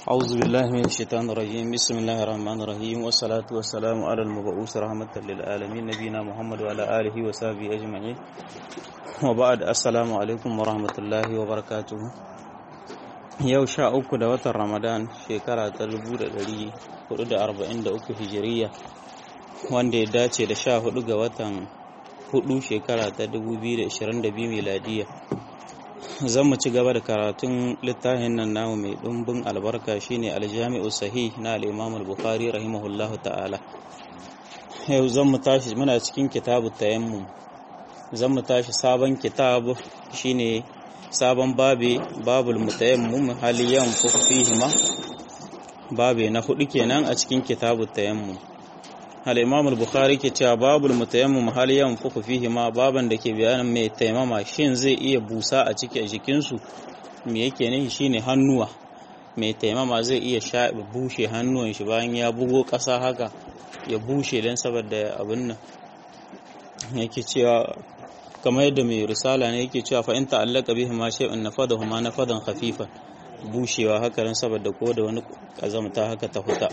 أعوذ بالله من الشيطان الرجيم بسم الله الرحمن الرحيم والصلاة والسلام على المبعوث رحمة للعالمين نبينا محمد وعلى آله وصحبه أجمعين وبعد السلام عليكم ورحمة الله وبركاته yau sha uku da watan ramadan shekara ta dubu da ɗari hudu da arba'in da uku hijiriya wanda ya dace da sha hudu ga watan hudu shekara ta dubu biyu da ashirin da biyu miladiya zan mu ci gaba da karatun littafin nan namu mai ɗumbin albarka shine aljami'u sahih na al-imam al-bukhari rahimahullah ta'ala yau zan mu tashi muna cikin kitabu tayammum zan mu tashi sabon kitabu shine sabon babe babul mutayammum haliyan fihima babe na hudu kenan a cikin kitabu tayammum al-imam al-bukhari ke cewa babul mutayammum haliyan fihima baban da ke bayanin mai taimama shin zai iya busa a cikin jikinsu me yake ne shine hannuwa mai taimama zai iya sha bushe hannuwan shi bayan ya bugo ƙasa haka ya bushe don saboda abin nan yake cewa kamar yadda mai risala ne yake cewa fa in ta'allaka bihi ma shay'un nafadahu ma nafadan khafifan bushewa haka ran saboda ko da wani kazamta haka ta huta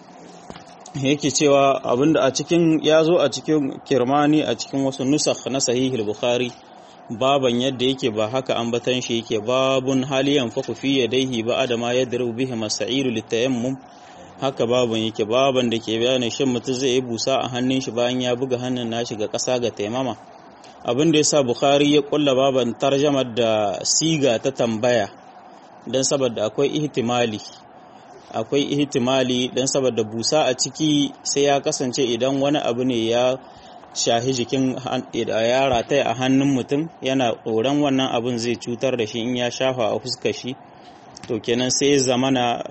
yake cewa abinda a cikin ya zo a cikin kirmani a cikin wasu nusakh na sahihul bukhari baban yadda yake ba haka ambatan shi yake babun haliyan faku fi yadaihi ba adama yadru bihi masairu litayammum haka baban yake baban da ke bayanin shin mutum zai yi busa a hannun shi bayan ya buga hannun nashi ga ƙasa ga taimama abin da yasa bukhari ya kulla baban tarjamar da siga ta tambaya don saboda akwai ihtimali akwai ihtimali don saboda busa a ciki sai ya kasance idan wani abu ne ya shahi jikin ya rataya a hannun mutum yana tsoron wannan abun zai cutar da shi in ya shafa a fuskar shi to kenan sai zamana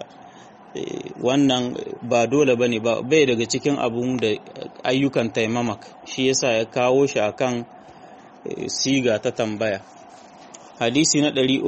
wannan ba dole bane ba bai daga cikin abun da ayyukan taimamak shi yasa ya kawo shi akan siga ta tambaya hadisi na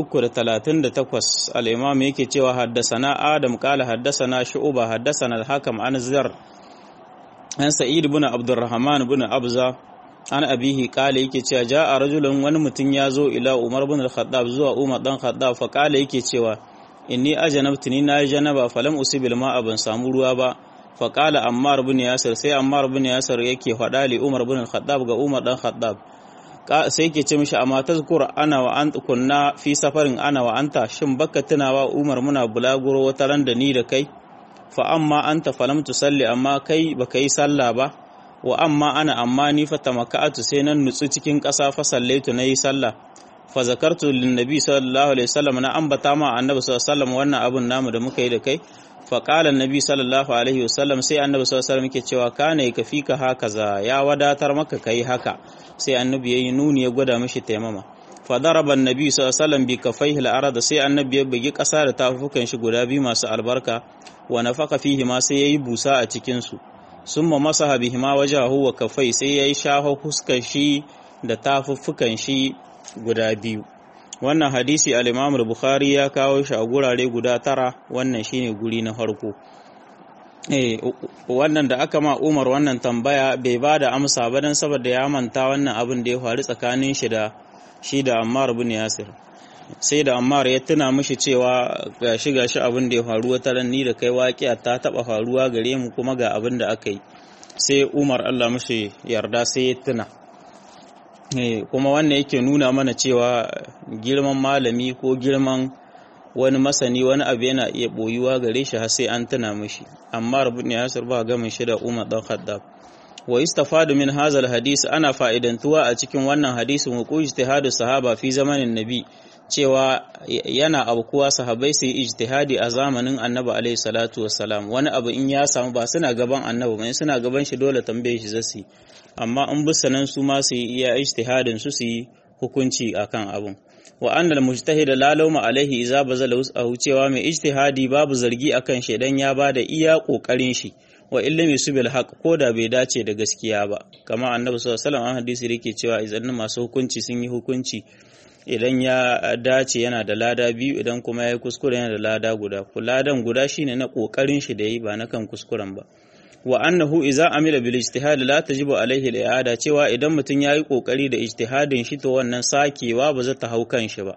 338 al-imam yake cewa haddasana adam qala haddasana shu'ba haddasana al-hakam an zar an sa'id ibn abdurrahman ibn abza an abihi qala yake cewa ja'a rajulun wani mutum ya zo ila umar ibn al-khattab zuwa umar dan khattab fa qala yake cewa inni ajanabtu ni na janaba falam usibil ma'a ban samu ruwa ba fa qala ammar ibn yasir sai ammar ibn yasir yake faɗa li umar ibn al-khattab ga umar dan khattab sai ke ce mishi amma tazkur ana wa an kunna fi safarin ana wa anta shin baka tunawa umar muna bulaguro wata ran da ni da kai fa amma anta falam tusalli amma kai baka yi sallah ba wa amma ana amma ni fa tamaka'atu sai nan nutsu cikin ƙasa fa sallaitu nayi sallah fa zakartu lin nabi sallallahu alaihi wasallam na ambata ma annabi sallallahu alaihi wasallam wannan abun namu da muka yi da kai fa qala annabi sallallahu alaihi wasallam sai annabi sallallahu alaihi wasallam yake cewa kana yakfika hakaza ya wadatar maka kai haka sai annabi yayi nuni ya gwada mishi taimama fa daraba annabi sallallahu alaihi wasallam bi kafaihi al-arad sai annabi ya bugi kasa da tafukan shi guda biyu masu albarka wa nafaka fihi ma sai yayi busa a cikin su summa masaha bihi ma wajahu wa kafai sai yayi shaho fuskar shi da tafuffukan shi guda biyu wannan hadisi al-Imam al-Bukhari ya kawo shi a gurare guda tara wannan shine guri na farko eh wannan da aka ma Umar wannan tambaya bai ba da amsa ba dan saboda ya manta wannan abin da ya faru tsakanin shi da shi da Ammar ibn Yasir sai da Ammar ya tuna mishi cewa gashi gashi abin da ya faru wata ran ni da kai waƙiya ta taba faruwa gare mu kuma ga abin da aka yi sai Umar Allah mishi yarda sai ya tuna kuma wannan yake nuna mana cewa girman malami ko girman wani masani wani abu yana iya boyuwa gare shi har sai an tuna mishi amma rabu ne yasir ba gamin shi da umar dan khaddab wa istafadu min hadha hadisi ana fa'idantuwa a cikin wannan hadisi wa ku ijtihadu sahaba fi zamanin nabi cewa yana abkuwa sahabbai su yi ijtihadi a zamanin annabi alaihi salatu wassalam wani abu in ya samu ba suna gaban annabi ba suna gaban shi dole tambaye shi zasu amma in bisa nan su ma su yi iya ijtihadin su su yi hukunci akan abun wa annal mujtahid la lawma alaihi idza bazala wus'ahu cewa mai ijtihadi babu zargi akan shi dan ya bada iya kokarin shi wa illam yusubil haq ko da bai dace da gaskiya ba kama annabi sallallahu alaihi wasallam hadisi yake cewa idan masu hukunci sun yi hukunci idan ya dace yana da lada biyu idan kuma ya yi kuskure yana da lada guda ladan guda shine na kokarin shi da yi ba na kan kuskuren ba wa annahu idza amila bil ijtihad la tajibu alaihi al i'ada cewa idan mutum yayi kokari da ijtihadin shi to wannan sakewa ba za ta hau kan shi ba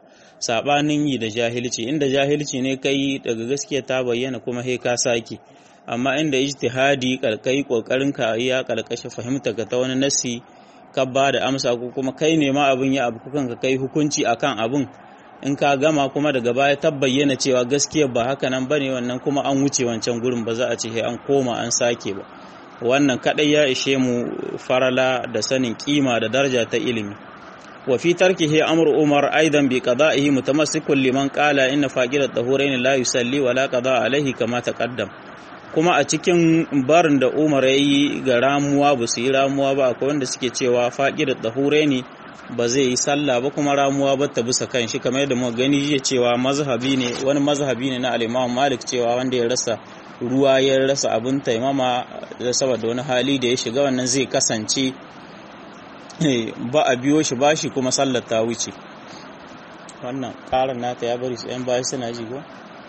sabanin yi da jahilci inda jahilci ne kai daga gaskiya ta bayyana kuma he ka sake amma inda ijtihadi kalkai kokarin ka ya kalkashe fahimta ga ta wani nasi ka ba da amsa ko kuma kai ne ma abin ya abu kukan ka kai hukunci akan abin in ka gama kuma daga baya ta bayyana cewa gaskiya ba haka nan bane wannan kuma an wuce wancan gurin ba za a ce an koma an sake ba wannan kadai ya ishe mu farala da sanin kima da daraja ta ilimi wa fi tarkihi amru umar aidan bi qada'ihi mutamassikun liman qala inna faqirat tahurain la yusalli wa la qada alaihi kama taqaddam kuma a cikin barin da umar yayi ga ramuwa ba su yi ramuwa ba akwai wanda suke cewa faqirat tahurain ba zai yi sallah ba kuma ramuwa ba ta bisa kan shi kamar yadda muka gani jiya cewa mazhabi ne wani mazhabi ne na al-Imam Malik cewa wanda ya rasa ruwa ya rasa abin taimama da saboda wani hali da ya shiga wannan zai kasance ba a biyo shi ba shi kuma sallar ta wuce wannan ƙarar nata ya bari su 'yan baya suna ji ko?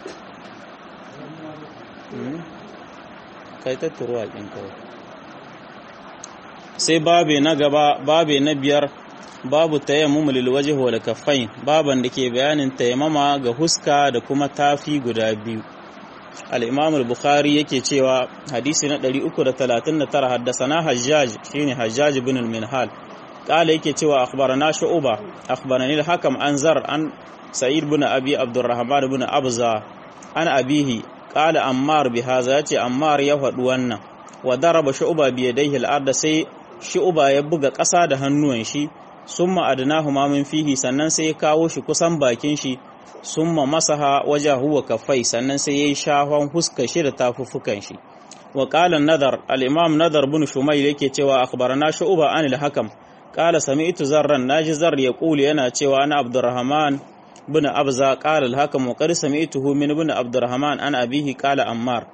kai tattaro a ƙin kawai sai babe na gaba babe na biyar babu tayammum lil wajhi wal kaffain baban da ke bayanin tayammama ga huska da kuma tafi guda biyu al-imam al-bukhari yake cewa hadisi na 339 haddasana hajjaj shine hajjaj ibn al-minhal qala yake cewa akhbarana shu'ba akhbarani al-hakam an zar an sa'id ibn abi abdurrahman ibn abza an abihi qala ammar bi hadha yace ammar ya faɗi wannan wa daraba shu'ba bi yadayhi al-ard sai shu'ba ya buga ƙasa da hannuwan shi summa adnahu ma min fihi sannan sai ya kawo shi kusan bakin shi summa masaha wajahu wa kaffai sannan sai yayi shahon huska shi da tafuffukan shi wa qala nadar al-imam nadar ibn shumayl yake cewa akhbarana shu'ba an al-hakam qala sami'tu zarran naji zar yaqulu yana cewa ana abdurrahman ibn abza qala al-hakam wa qad sami'tuhu min ibn abdurrahman an abihi qala ammar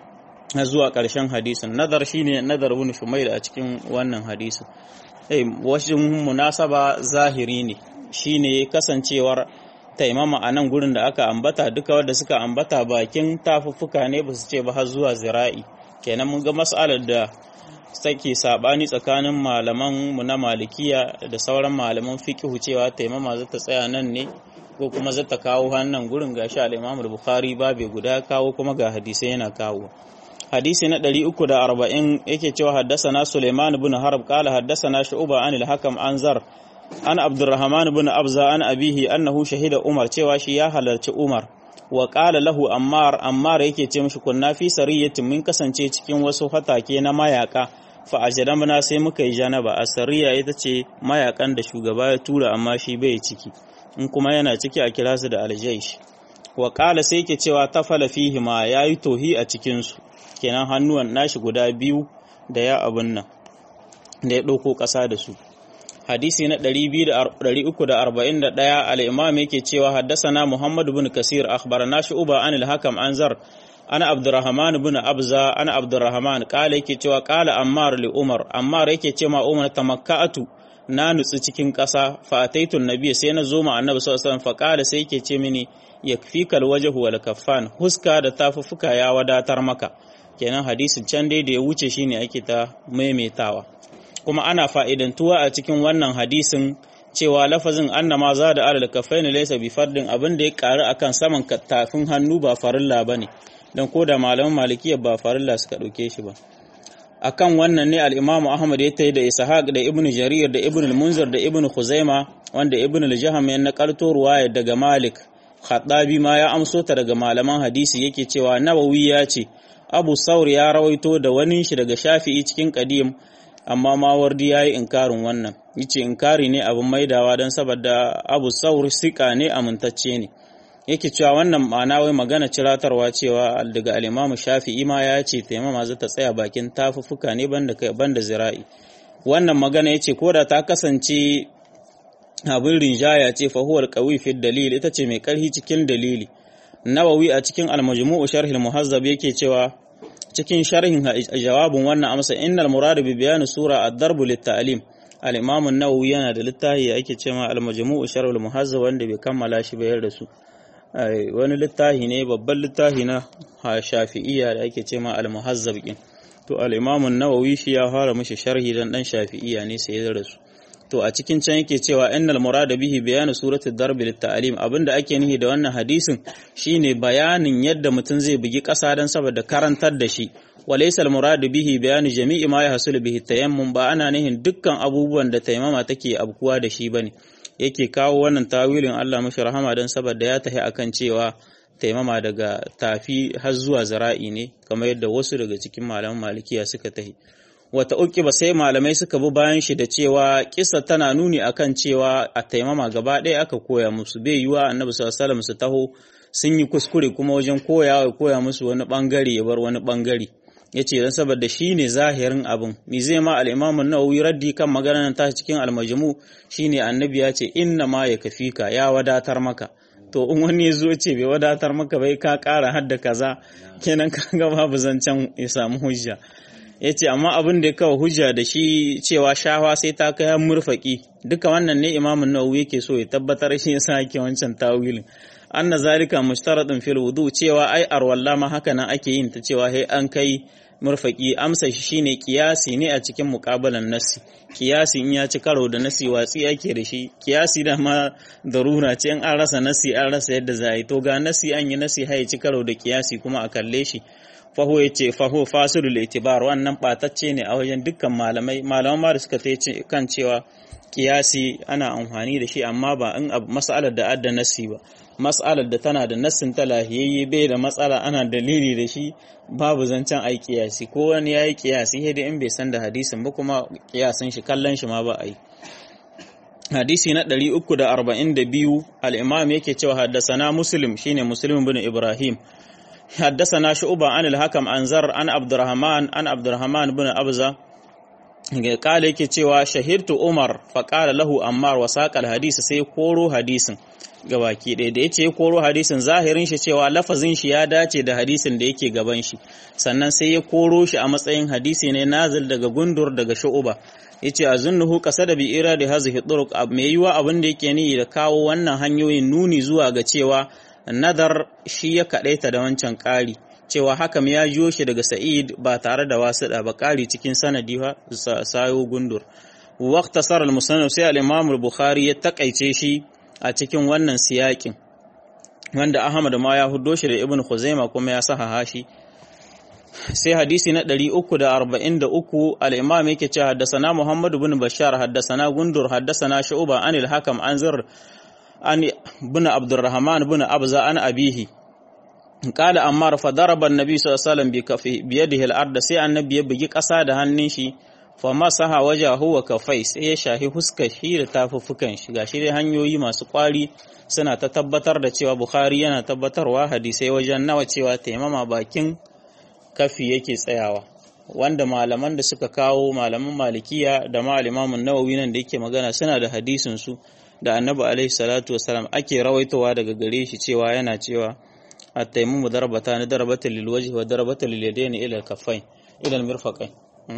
zuwa ƙarshen hadisin nadar shine nadar ibn shumayl a cikin wannan hadisin eh washin munasaba zahiri ne shine kasancewar taimama a nan gurin da aka ambata duka wanda suka ambata bakin tafuffuka ne ba su ce ba har zuwa zira'i kenan mun ga mas'alar da take sabani tsakanin malaman mu na malikiya da sauran malaman fiqhu cewa taimama za ta tsaya nan ne ko kuma za ta kawo hannun gurin gashi al-Imam al-Bukhari babe guda kawo kuma ga hadisai yana kawo hadisi na 340 yake cewa haddasana Sulaiman ibn Harb qala haddasana Shu'ba an al-Hakam an Zar an Abdurrahman ibn Abza an abihi annahu shahida Umar cewa shi ya halarci Umar wa qala lahu Ammar Ammar yake ce mishi kunna fi sariyatin mun kasance cikin wasu hatake na mayaka fa ajramna sai muka yi janaba asariya ita ce mayakan da shugaba ya tura amma shi bai ciki in kuma yana ciki a kira su da aljaish wa qala sai yake cewa tafala fihi ma yayi tohi a cikin su kenan hannuwan nashi guda biyu da ya abun nan da ya ɗauko ƙasa da su hadisi na 341 al-imam yake cewa haddasana Muhammad bin Kasir akhbarana Shu'ba an al-Hakam an Zar ana Abdurrahman bin Abza ana Abdurrahman kala yake cewa kala Ammar li Umar Ammar yake ce ma Umar tamakka'atu na nutsu cikin ƙasa fa ataitun nabiy sai na zo ma annabi sallallahu alaihi wasallam fa kala sai yake ce mini yakfikal wajhu wal kaffan huska da tafuffuka ya wadatar maka kenan hadisin can dai da ya wuce shine ake ta maimaitawa kuma ana fa'idantuwa a cikin wannan hadisin cewa lafazin annama za da alal kafain laysa bi fardin abin da ya karu akan saman tafin hannu ba farilla bane dan ko da malaman malikiya ba farilla suka dauke shi ba akan wannan ne al-Imam Ahmad ya tayi da Ishaq da Ibn Jarir da Ibn al-Munzir da Ibn Khuzaima wanda Ibn al-Jaham ya nakalto ruwaya daga Malik Khattabi ma ya amso ta daga malaman hadisi yake cewa Nawawi ya ce Abu Saur ya rawaito da wani shi daga Shafi'i cikin Qadim amma Mawardi yayi inkarin wannan yace inkari ne abin maidawa dan saboda Abu Saur sika ne amintacce ne yake cewa wannan ma'ana wai magana ciratarwa cewa daga al-Imam Shafi'i ma ya ce taimama za ta tsaya bakin tafuffuka ne banda banda zira'i wannan magana yace koda ta kasance abin rinjaya ce fa huwal qawi fi dalil ita ce mai karhi cikin dalili Nawawi a cikin al-Majmu' sharh al-Muhazzab yake cewa cikin sharhin jawabin wannan amsa innal murad bi bayan sura ad-darb lit-ta'lim al-Imam an-Nawawi yana da littafi ake cewa al-Majmu' sharh al-Muhazzab wanda bai kammala shi bayar da su wani littafi ne babban littafi na Shafi'iyya da ake cewa al-Muhazzab kin to al-Imam an-Nawawi shi ya fara mishi sharhi dan dan Shafi'iyya ne sai ya rasu to a cikin can yake cewa innal murada bihi bayanu suratul darb lit ta'lim abinda ake nihi da wannan hadisin shine bayanin yadda mutum zai bugi ƙasa dan saboda karantar da shi walaysa al muradu bihi bayanu jami'i ma yahsul bihi tayammum ba ana nihin dukkan abubuwan da taimama take abkuwa da shi bane yake kawo wannan tawilin Allah mashi rahama dan saboda ya tahi akan cewa taimama daga tafi har zuwa zara'i ne kamar yadda wasu daga cikin malaman malikiya suka tahi wata uki ba sai malamai suka bi bayan shi da cewa kisa tana nuni akan cewa a taimama gaba ɗaya aka koya musu bai yiwa annabi sallallahu alaihi su taho sun yi kuskure kuma wajen koya ya koya musu wani bangare ya bar wani bangare yace dan saboda shine zahirin abin mi zai ma al-imam an-nawawi raddi kan maganar ta cikin al-majmu shine annabi ya ce inna ma yakfika ya wadatar maka to in wani ya zo ce bai wadatar maka bai ka kara hadda kaza kenan kaga babu zancen ya samu hujja ya ce amma abin da ya kawo hujja da shi cewa shawa sai ta kai murfaki duka wannan ne imamun nawawi yake so ya tabbatar shi yasa yake wancan tawilin anna zalika mushtaratun fil wudu cewa ai arwalla ma haka nan ake yin ta cewa sai an kai murfaki amsa shi shine kiyasi ne a cikin muqabalan nasi kiyasi in ya ci karo da nasi watsi ake da shi kiyasi da ma darura ce in an rasa nasi an rasa yadda za a yi to ga nasi an yi nasi hai ci karo da kiyasi kuma a kalle shi faho ya ce faho fasilul itibar wannan batacce ne a wajen dukkan malamai malaman ma da suka ta kan cewa kiyasi ana amfani da shi amma ba in mas'alar da adda nasi ba mas'alar da tana da nassin ta lahiyayye bai da matsala ana dalili da shi babu zancen ai kiyasi ko wani yayi kiyasi sai dai in bai san da hadisin ba kuma kiyasin shi kallon shi ma ba a yi hadisi na 342 al-imam yake cewa haddasana muslim shine muslim bin ibrahim حدثنا شعبة عن الحكم عن زر عن عبد الرحمن عن عبد الرحمن بن أبزة قال yake cewa shahirtu Umar faqala lahu Ammar wa saqal hadisi sai koro hadisin gabaki ɗaya da yace koro hadisin zahirin shi cewa lafazin shi ya dace da hadisin da yake gaban shi sannan sai ya koro shi a matsayin hadisi ne nazil daga gundur daga shu'uba yace azunnuhu qasada bi iradi hazihi turuq me yiwa abin da yake ni da kawo wannan hanyoyin nuni zuwa ga cewa nadar shi ya kaɗaita da wancan ƙari cewa hakam ya jiyo shi daga sa'id ba tare da wasuɗa ba ƙari cikin sanadi sayo gundur waqta sar al-musannaf sai al-imam al-bukhari ya takaice shi a cikin wannan siyakin wanda ahmad ma ya huddo shi da ibn khuzaima kuma ya sahaha shi sai hadisi na 343 al-imam yake cewa haddasana muhammad ibn bashar haddasana gundur haddasana shu'ba anil hakam an zir an bin abdurrahman bin abza an abihi qala ammar fa daraba annabi sallallahu alaihi wasallam bi kafi bi yadihi al-ard sai annabi ya bugi kasa da hannun shi fa masaha wajahu wa kafai sai ya shahi huskar shi da tafuffukan shi gashi dai hanyoyi masu kwari suna ta tabbatar da cewa bukhari yana tabbatarwa hadisai wajen nawa cewa taimama bakin kafi yake tsayawa wanda malaman da suka kawo malaman malikiya da ma imamun nawawi nan da yake magana suna da hadisin su da annabi alaihi salatu wasalam ake rawaitowa daga gare shi cewa yana cewa at-taymumu darbata ni darbatan lil wajhi wa darbatan lil yadaini ila al-kaffain ila al-mirfaqain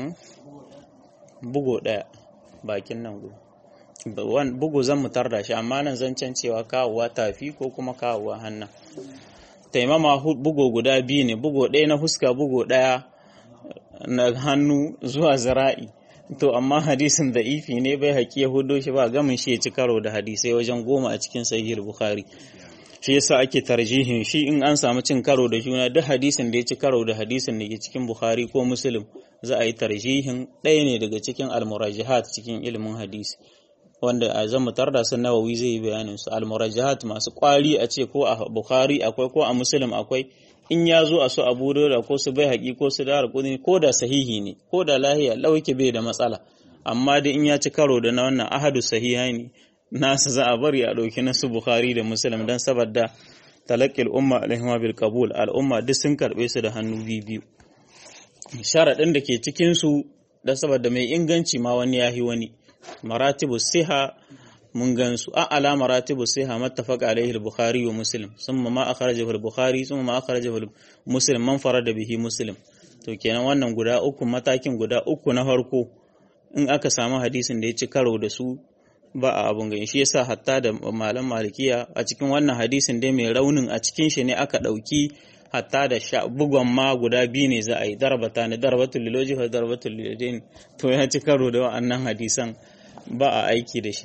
bugo daya bakin nan go bugu zan mutar da shi amma nan zancen cewa kawowa tafi ko kuma kawowa hannan taimama bugo guda biyu ne bugo ɗaya na huska bugo ɗaya na hannu zuwa zira'i to amma hadisin da ifi ne bai haƙi ya hudo shi ba gamin shi ya ci karo da hadisai wajen goma a cikin sahih bukhari shi yasa ake tarjihin shi in an samu cin karo da juna duk hadisin da ya ci karo da hadisin da ke cikin bukhari ko muslim za a yi tarjihin ɗaya ne daga cikin almurajihat cikin ilimin hadisi wanda a zan mutar da sun nawawi zai yi bayanin su almurajihat masu kwari a ce ko a bukhari akwai ko a muslim akwai in ya zo a su abu da ko su bai haƙi ko su dara kudi ko da sahihi ne ko da lahiya lauke bai da matsala amma dai in ya ci karo da na wannan ahadu sahihai ne nasa za a bari a ɗauki nasu bukhari da muslim don saboda talaqqil umma alaihima bil qabul al'umma duk sun karɓe su da hannu biyu sharaɗin da ke cikin su da saboda mai inganci ma wani yahi wani maratibu siha mun gansu a ala maratibu siha mattafaqa alaihi al-bukhari wa muslim thumma ma akhrajahu al-bukhari thumma ma akhrajahu muslim man farada bihi muslim to kenan wannan guda uku matakin guda uku na farko in aka samu hadisin da ya ci karo da su ba a abun gani shi yasa hatta da malam malikiya a cikin wannan hadisin dai mai raunin a cikin shi ne aka dauki hatta da sha bugon ma guda biyu ne za a yi darbata ne darbatul liloji wa darbatul liladain to ya ci karo da wa'annan hadisan ba a aiki da shi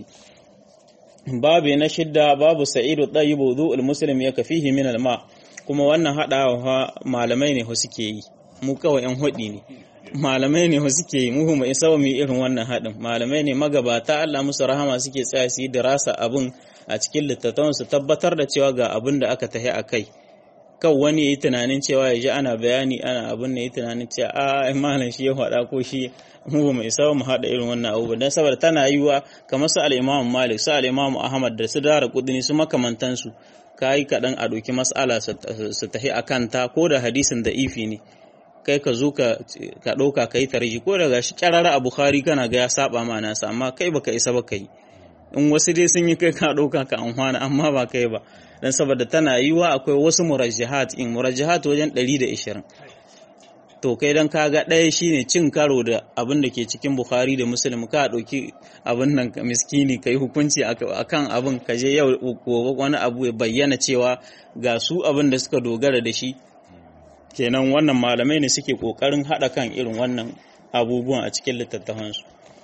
babu na shidda babu sa'idu ɗayi wudu'ul muslim ya kafihi min alma kuma wannan haɗawa malamai ne suke yi mu kawai yan hudi ne malamai ne suke yi mu mu isa mu irin wannan haɗin malamai ne magabata Allah musu rahama suke tsaya su yi dirasa abin a cikin littattafan su tabbatar da cewa ga abin da aka tahi a kai kan wani yi tunanin cewa ya ji ana bayani ana abin da yi tunanin cewa a malam shi ya faɗa ko shi mu ba mu isa mu haɗa irin wannan abu dan saboda tana yiwa kamar su al-Imam Malik su al-Imam Ahmad da su Dara Qudni su makamantan su kai kaɗan a ɗauki mas'ala su tahi a kanta ko da hadisin da ifi ne kai ka zo ka ɗauka ka yi tarji ko daga shi ƙyarara a Bukhari kana ga ya saba ma nasa amma kai baka isa ba ka yi in wasu dai sun yi kai ka ɗauka ka amfana amma ba kai ba dan saboda tana yiwa akwai wasu murajjihat in murajjihat wajen 120 to kai dan kaga ɗaya shine cin karo da abin da ke cikin Bukhari da Muslim ka ɗauki abin nan miskini kai hukunci akan abin ka je yau gobe wani abu ya bayyana cewa ga su abin da suka dogara da shi kenan wannan malamai ne suke kokarin haɗa kan irin wannan abubuwan a cikin littattafansu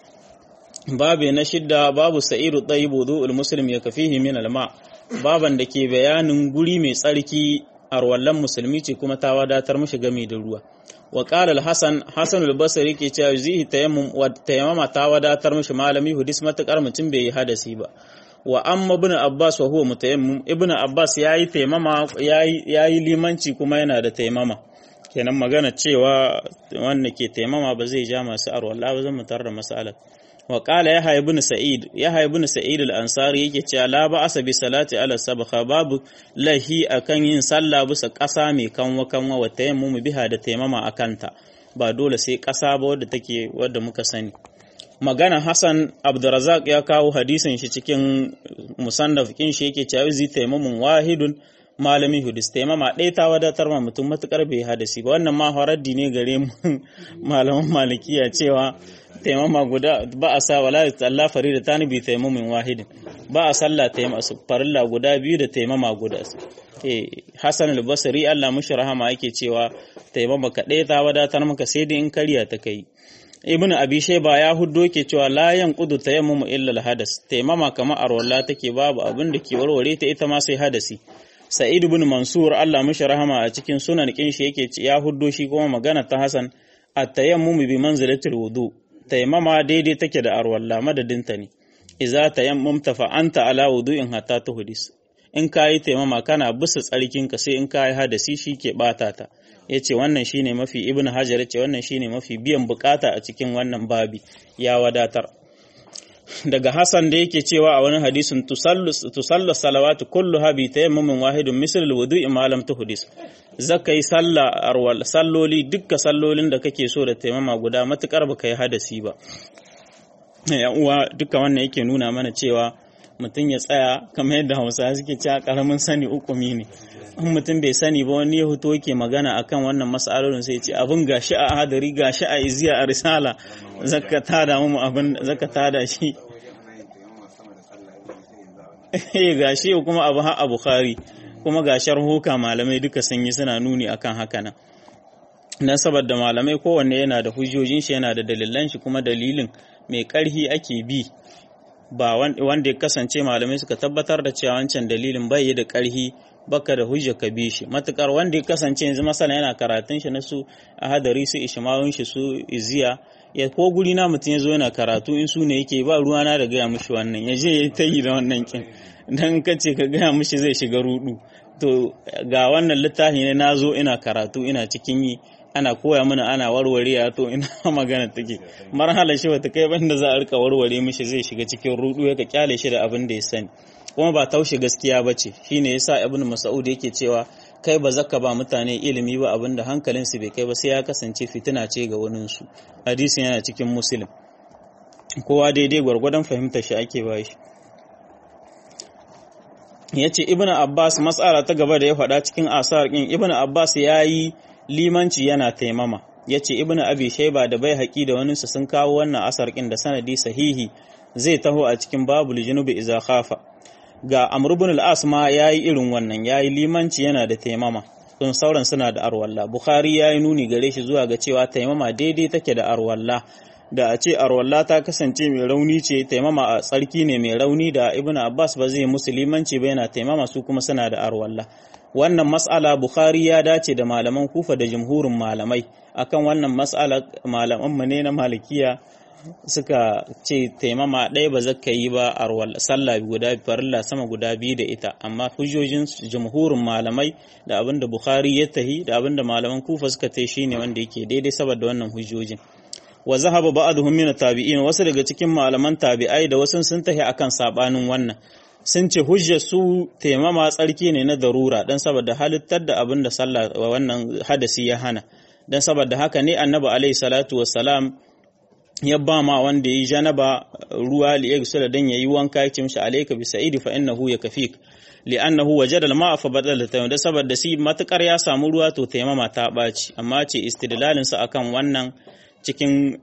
babu na shidda babu sa'iru tsayibu wudu'ul muslim ya kafihi min alma baban da ke bayanin guri mai tsarki arwallan musulmi ce kuma ta wadatar mishi game da ruwa wa qala al-hasan hasan al-basri ke cewa zihi tayammum wa tayammama ta wadatar mishi malami hudis matakar mutum bai yi hadasi ba wa amma ibn abbas wa huwa mutayammim ibn abbas yayi tayammama yayi yayi limanci kuma yana da tayammama kenan magana cewa wanda ke tayammama ba zai ja masu arwalla ba zan mutar da masalar wa qala yahya ibn sa'id yahya ibn sa'id al-ansari yake cewa la ba asa bi salati ala sabqa babu lahi akan yin sallah bisa ƙasa mai kanwa kanwa wa tayammum biha da taimama akanta ba dole sai ƙasa ba wadda take wadda muka sani magana Hassan Abdurrazak ya kawo hadisin shi cikin musannaf kin shi yake cewa zai taimamun wahidun malami hudus taimama ɗaya ta wadatar ma mutum matukar bai hadasi ba wannan ma horaddi ne gare mu malaman malikiya cewa taimama guda ba a sa wala Allah farida tani bi taimamin wahidin ba a sallah taimama farilla guda biyu da taimama guda eh Hassan al-Basri Allah mushi rahama yake cewa taimama ka ɗaya ta wadatar maka sai dai in kariya ta kai ibnu abi shayba ya huddo ke cewa la yanqudu tayammumu illa al-hadas taimama kamar arwalla take babu abin da ke warware ta ita ma sai hadasi sa'id ibn mansur Allah mushi rahama a cikin sunan kin shi yake ya huddo shi kuma magana ta hasan at-tayammumu bi manzilatil wudu taimama daidai take da arwalla madadinta ne iza tayammumta fa anta ala wudu'in hatta tuhdis in kayi taimama kana bisa tsarkinka sai in kayi hadasi shi ke bata ta yace wannan shine mafi ibn hajar yace wannan shine mafi biyan bukata a cikin wannan babi ya wadatar daga Hassan da yake cewa a wani hadisin tusallu salawatu kulluha bi tayammumin wahidun misl alwudu'i ma lam tuhdis zaka yi sallah arwal salloli dukkan sallolin da kake so da taimama guda matukar baka yi hadasi ba ya uwa duka wannan yake nuna mana cewa mutum ya tsaya kamar yadda Hausa suke cewa karamin sani ukumi ne in mutum bai sani ba wani ya hoto yake magana akan wannan mas'alolin sai ya ce abin gashi a hadari gashi a iziya a risala zaka tada mu abin zaka tada shi eh gashi kuma abu ha a Bukhari kuma ga sharhuka malamai duka sun yi suna nuni akan haka nan dan saboda malamai kowanne yana da hujjojin shi yana da dalilan shi kuma dalilin mai karhi ake bi ba wanda ya kasance malamai suka tabbatar da cewa wancan dalilin bai da karhi baka da hujja ka bi shi matukar wanda ya kasance yanzu masana yana karatun shi na su a hadari su ishmawun shi su iziya ya ko guri na mutum ya zo yana karatu in su ne yake ba ruwa na da gaya mishi wannan ya je ya ta yi da wannan kin dan ka ce ka gaya mishi zai shiga rudu to ga wannan littafi ne na zo ina karatu ina cikin yi ana koya mana ana warware to ina magana take marhala shi wata kai banda za a rika warware mishi zai shiga cikin rudu ya ka kyale shi da abin da ya sani kuma ba taushe gaskiya ba ce shine yasa ibnu mas'ud yake cewa kai ba zaka ba mutane ilimi ba abinda hankalinsu bai kai ba sai ya kasance fitina ce ga waninsu hadisin yana cikin muslim kowa daidai gwargwadon fahimtar shi ake ba shi ya ce ibn abbas matsala ta gaba da ya faɗa cikin asar ɗin ibn abbas ya yi limanci yana taimama ya ce ibn abi shaiba da bai haƙi da waninsu sun kawo wannan asar ɗin da sanadi sahihi zai taho a cikin babul junubi iza khafa ga Amr ibn al-As ma yayi irin wannan yayi limanci yana da taimama don sauran suna da arwalla Bukhari yayi nuni gare shi zuwa ga cewa taimama daidai take da arwalla da a ce arwalla ta kasance mai rauni ce taimama a tsarki ne mai rauni da ibn abbas ba zai musulmanci ba yana taimama su kuma suna da arwalla wannan mas'ala bukhari ya dace da malaman kufa da jumhurin malamai akan wannan mas'ala malaman mu ne na malikiya suka ce taimama ɗaya ba zaka yi ba arwalla sallah guda farilla sama guda biyu da ita amma hujjojin jumhurin malamai da abinda bukhari ya tahi da abinda malaman kufa suka tai shine wanda yake daidai saboda wannan hujjojin wa zahaba ba'dhum min tabi'in wasu daga cikin malaman tabi'ai da wasu sun tahi akan sabanin wannan sun ce hujjar su taimama tsarki ne na darura dan saboda halittar da abin da sallah wannan hadasi ya hana dan saboda haka ne annabi alaihi salatu wassalam ya ba ma wanda yi janaba ruwa li yagsula dan yayi wanka yake mishi alayka bi sa'idi fa innahu yakfik li'annahu wajada al-ma'a fa badala tayyib da saboda si matukar ya samu ruwa to taimama ta baci amma ce istidlalin sa akan wannan cikin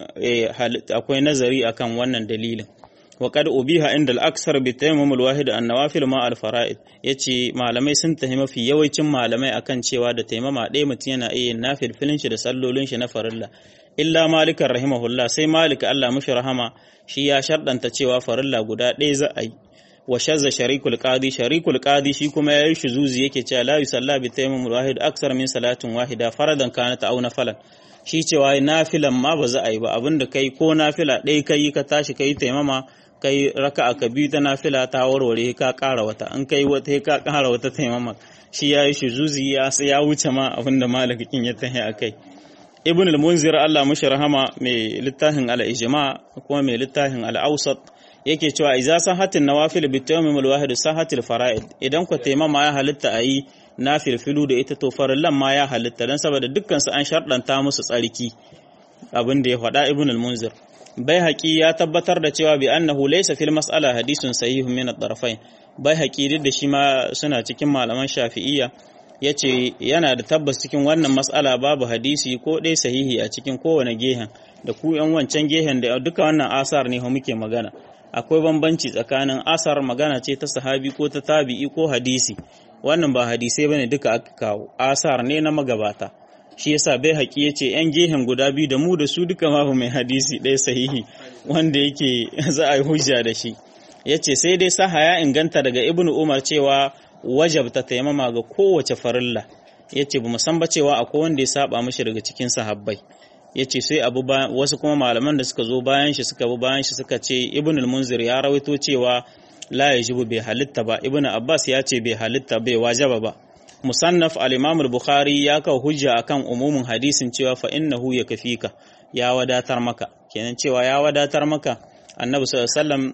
akwai nazari akan wannan dalilin wa qad ubiha inda al-aksar bi tayammum al-wahid an-nawafil ma al-fara'id yace malamai sun tahi mafi yawancin malamai akan cewa da taimama ɗaya mutum yana iya nafil filin shi da sallolin shi na farilla illa malikan rahimahullah sai malik Allah mushi rahama shi ya sharɗanta cewa farilla guda ɗaya za a yi wa shazza sharikul qadi sharikul qadi shi kuma yayi shuzuzi yake cewa la yusalla bi tayammum al-wahid aksar min salatin wahida faradan kanat aw nafalan shi cewa nafilan ma ba za a yi ba abinda kai ko nafila ɗaya kai ka tashi kai taimama kai raka'a ka biyu ta nafila ta warware ka ƙara wata an kai wata ka ƙara wata taimama shi ya yi shuzuzi ya ya wuce ma abinda malakin ya tahi a kai ibn al-munzir Allah mushi rahama mai littafin al-ijma kuma mai littafin al-awsat yake cewa idza sahatin nawafil bi tayammum al-wahid sahatil fara'id idan ku taimama ya halitta ayi nafilfilu da ita to farillan ma ya halitta dan saboda dukkan su an sharɗanta musu tsarki abin da ya faɗa ibn al-munzir bai haƙi ya tabbatar da cewa bi annahu laysa fil mas'ala hadisun sahihun min ad-darfain bai haƙi duk da shi ma suna cikin malaman shafi'iyya yace yana da tabbas cikin wannan mas'ala babu hadisi ko dai sahihi a cikin kowane gehen da ku yan wancan gehen da duka wannan asar ne ho muke magana akwai bambanci tsakanin asar magana ce ta sahabi ko ta tabi'i ko hadisi wannan ba hadisai bane duka aka kawo asar ne na magabata shi yasa bai haƙi ya ce ‘yan gehen guda biyu da mu da su duka mafi mai hadisi ɗaya sahihi wanda yake za a yi hujja da shi ya ce sai dai saha ya inganta daga ibnu umar cewa wajabta taimama ga kowace farilla ya ce ba san ba cewa akwai wanda ya saba mashi daga cikin sahabbai ya ce sai abu wasu kuma malaman da suka zo bayan shi suka bi bayan shi suka ce ibnu munzir ya rawaito cewa la yajibu bai halitta ba ibnu abbas ya ce bai halitta bai wajaba ba musannaf al-imam al-bukhari ya kawo hujja akan umumin hadisin cewa fa innahu yakfika ya wadatar maka kenan cewa ya wadatar maka annabi sallallahu alaihi wasallam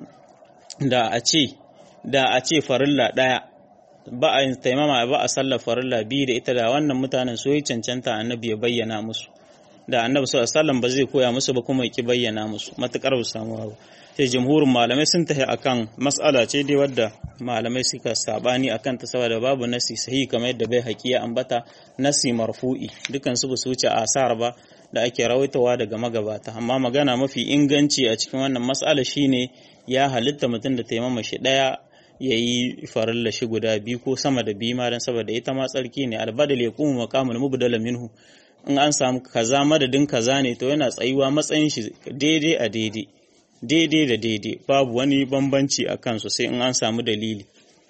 da a ce da a ce farilla daya ba a taimama ba a sallar farilla biyu da ita da wannan mutanen su yi cancanta annabi ya bayyana musu da annabi sallallahu alaihi wasallam ba zai koya musu ba kuma ya ki bayyana musu matukar ba samu ba sai jamhurin malamai sun tafi akan mas'ala ce dai wadda malamai suka sabani akan ta saboda babu nasi sahihi kamar yadda bai haƙiya ambata nasi marfu'i dukan su su wuce asar ba da ake rawaitawa daga magabata amma magana mafi inganci a cikin wannan mas'ala shine ya halitta mutum da taimama shi daya ya yi farilla shi guda biyu ko sama da biyu ma don saboda ita ma tsarki ne albadal ya kuma makamul mubdala minhu in an samu kaza madadin kaza ne to yana tsayuwa matsayin shi daidai a daidai daidai da daidai babu wani bambanci a kansu sai in an samu dalili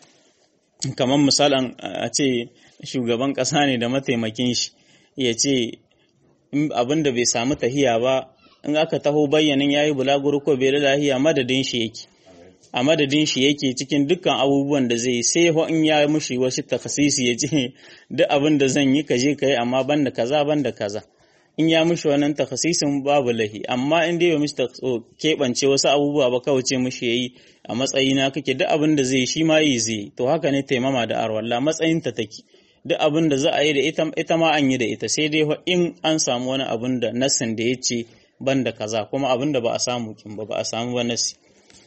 kamar misalan a ce shugaban ƙasa ne da mataimakin shi ya ce abin da bai samu tahiya ba in aka taho bayyanin ya yi bulaguro ko bai da lahiya madadin shi yake a madadin shi yake cikin dukkan abubuwan da zai sai in ya mushi wasu takasisi ya ce duk abin da zan yi ka je ka yi amma banda kaza banda kaza in ya mushi wannan takasisin babu lahi amma in dai ba mishi keɓance wasu abubuwa ba kawai ce mushi yayi a matsayina kake duk abin da zai shi ma yi zai to haka ne taimama da arwalla matsayin ta take duk abin da za a yi da ita ita ma an yi da ita sai dai in an samu wani abin da nassin da ya ce banda kaza kuma abin da ba a samu kin ba ba a samu ba nassi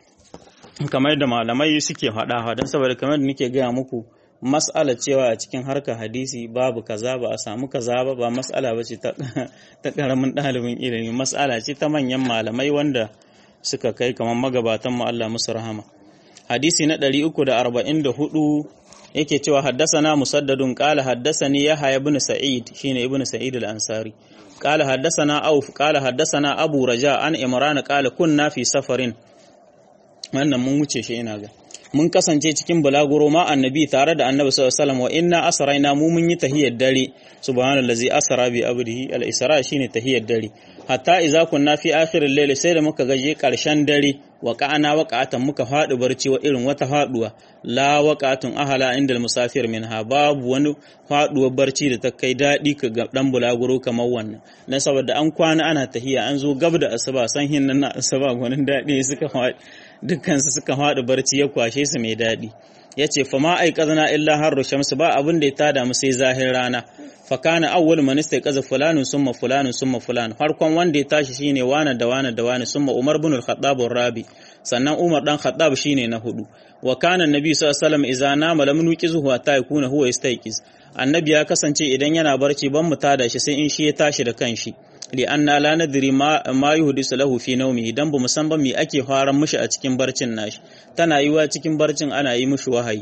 kamar da malamai suke faɗa don saboda kamar da nake gaya muku mas'ala cewa a cikin harkar hadisi babu kaza ba a samu kaza ba ba mas'ala ba ce ta ƙaramin ɗalibin ilimi mas'ala ce ta manyan malamai wanda suka kai kamar magabatan mu Allah musu rahama hadisi na 344 yake cewa haddasana musaddadun qala haddasani yahya ibn sa'id shine ibn sa'id al-ansari qala haddasana auf qala haddasana abu raja an imran qala kunna fi safarin wannan mun wuce shi ina ga mun kasance cikin bulaguro ma annabi tare da annabi sallallahu alaihi wasallam wa inna asraina mu mun yi tahiyar dare subhanallazi asra bi abdihi al-isra shine tahiyar dare hatta idza kunna fi akhiril layl sai da muka gaje karshen dare wa qa'ana waqa'atan muka fadi barci wa irin wata faduwa la waqa'atun ahala inda musafir minha babu wani faduwar barci da ta kai dadi ka ga dan bulaguro kamar wannan dan saboda an kwana ana tahiya an zo gab da asuba san hinnan na asuba gwanin dadi suka fadi dukkan su suka fadi barci ya kwashe su mai dadi yace fa ma aikazna illa harru shamsu ba abin da ya tada mu sai zahir rana fakana awwal man istayqaza fulanun summa fulanun summa fulan farkon wanda ya tashi shine wana da wana da wana summa umar ibn al-khattab rabi sannan umar dan khattab shine na hudu wa kana annabi sallallahu alaihi wasallam idza nama lam nuqizuhu hatta yakuna huwa yastayqiz annabi ya kasance idan yana barci ban mu tada shi sai in shi ya tashi da kanshi li anna la nadri ma ma yuhdisu lahu fi nawmi idan bu musan ba me ake faran mishi a cikin barcin nashi tana yiwa cikin barcin ana yi mishi wahayi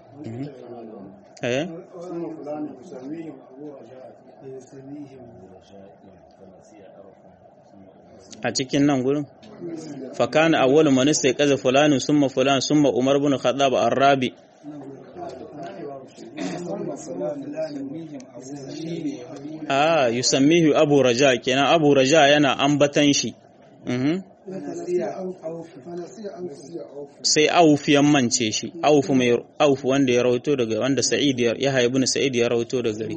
eh a cikin nan gurin fakana awwalu man istayqaza fulanun summa fulan summa umar ibn khattab ar-rabi ah yusammihu abu raja kenan abu raja yana ambatan shi sai auf ya mance shi auf mai auf wanda ya rawaito daga wanda sa'id ya haibu sa'id ya rawaito daga gari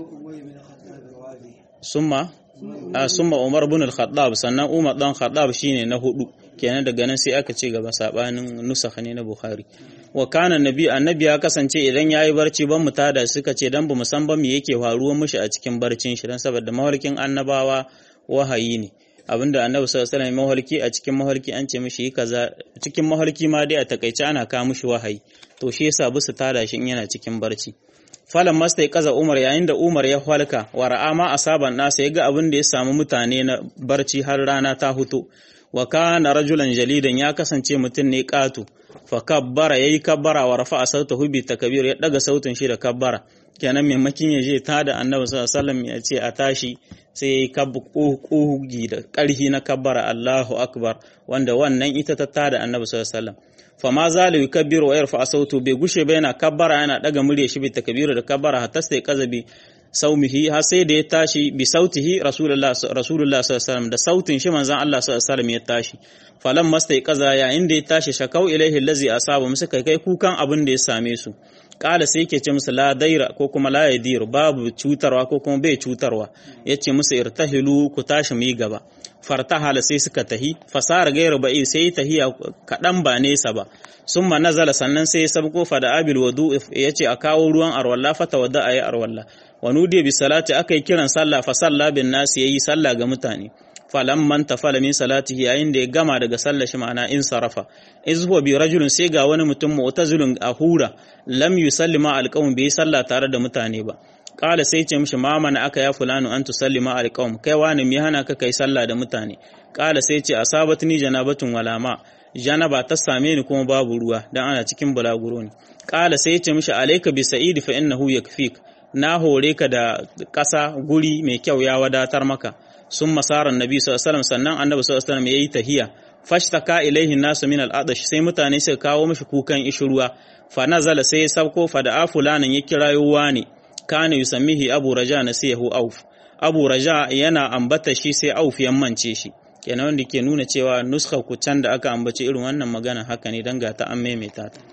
summa a summa Umar ibn al-Khattab sannan Umar dan Khattab shine na hudu kenan daga nan sai aka ce gaba sabanin nusakha ne na Bukhari wa kana nabi annabi ya kasance idan yayi barci ban mu tada suka ce dan bamu san ba me yake faruwa mishi a cikin barcin shi dan saboda mahalkin annabawa wahayi ne abinda annabi sallallahu alaihi wasallam mahalki a cikin mahalki an ce mishi kaza cikin mahalki ma dai a takaice ana kawo mishi wahayi to shi yasa bisu tada shi in yana cikin barci falan masta ya kaza umar yayin da umar ya halka wa ra'ama asaban nasa ya ga abin da ya samu mutane na barci har rana ta hutu wa kana rajulan jalidan ya kasance mutum ne katu fa kabbara yayi kabbara wa rafa'a sautahu bi takbir ya daga sautin shi da kabbara kenan maimakin ya je ta da annabi sallallahu alaihi wasallam ya ce a tashi sai yayi kabbu kugi da karhi na kabbara Allahu akbar wanda wannan ita ta tada annabi sallallahu alaihi wasallam fama zalu yukabbiru wa yarfa sautu bai gushe ba yana kabbara yana daga murya shi bi takbiru da kabbara hatta sai kazabi saumihi har sai da ya tashi bi sautihi rasulullah rasulullah sallallahu alaihi wasallam da sautin shi manzon Allah sallallahu alaihi wasallam ya tashi falan mastai kaza yayin da ya tashi shakau ilaihi allazi asaba musu kai kai kukan abin da ya same su kala sai yake ce musu la daira ko kuma la yadir babu cutarwa ko kuma bai cutarwa yace musu irtahilu ku tashi mu yi gaba fartahala sai suka tahi fasara gairu ba'i sai tahiya kaɗan ba nesa ba summa nazala sannan sai ya sabko fa da abil wadu ya ce a kawo ruwan arwalla fata wadda a yi arwalla wa nudiya bi salati aka yi kiran sallah fa salla bin nasi yayi sallah ga mutane falan man tafala min salatihi yayin da ya gama daga sallar shi ma'ana in sarafa iz huwa bi rajulun sai ga wani mutum mu'tazilun ahura lam yusalli ma alqawm bai sallah tare da mutane ba kala sai ce mishi ma mana aka ya fulanu an tusalli ma alqawm kai wani me hana ka kai sallah da mutane kala sai ce asabatni janabatun wala ma janaba ta same ni kuma babu ruwa dan ana cikin balaguro ne kala sai ce mishi alayka bi sa'id fa innahu yakfik na hore ka da ƙasa guri mai kyau ya wadatar maka sun masarar nabi sallallahu alaihi sannan annabi sallallahu alaihi wasallam yayi tahiya fashtaka ilaihi nasu min al'adash sai mutane suka kawo mishi kukan ishruwa fa nazala sai ya sauko fa da afulanan ya kirayo wani kana yusammihi abu raja nasihu auf abu raja yana ambata shi sai auf ya mance shi kenan wanda ke nuna cewa nuskar ku can da aka ambaci irin wannan magana haka ne dan ga ta an maimaita ta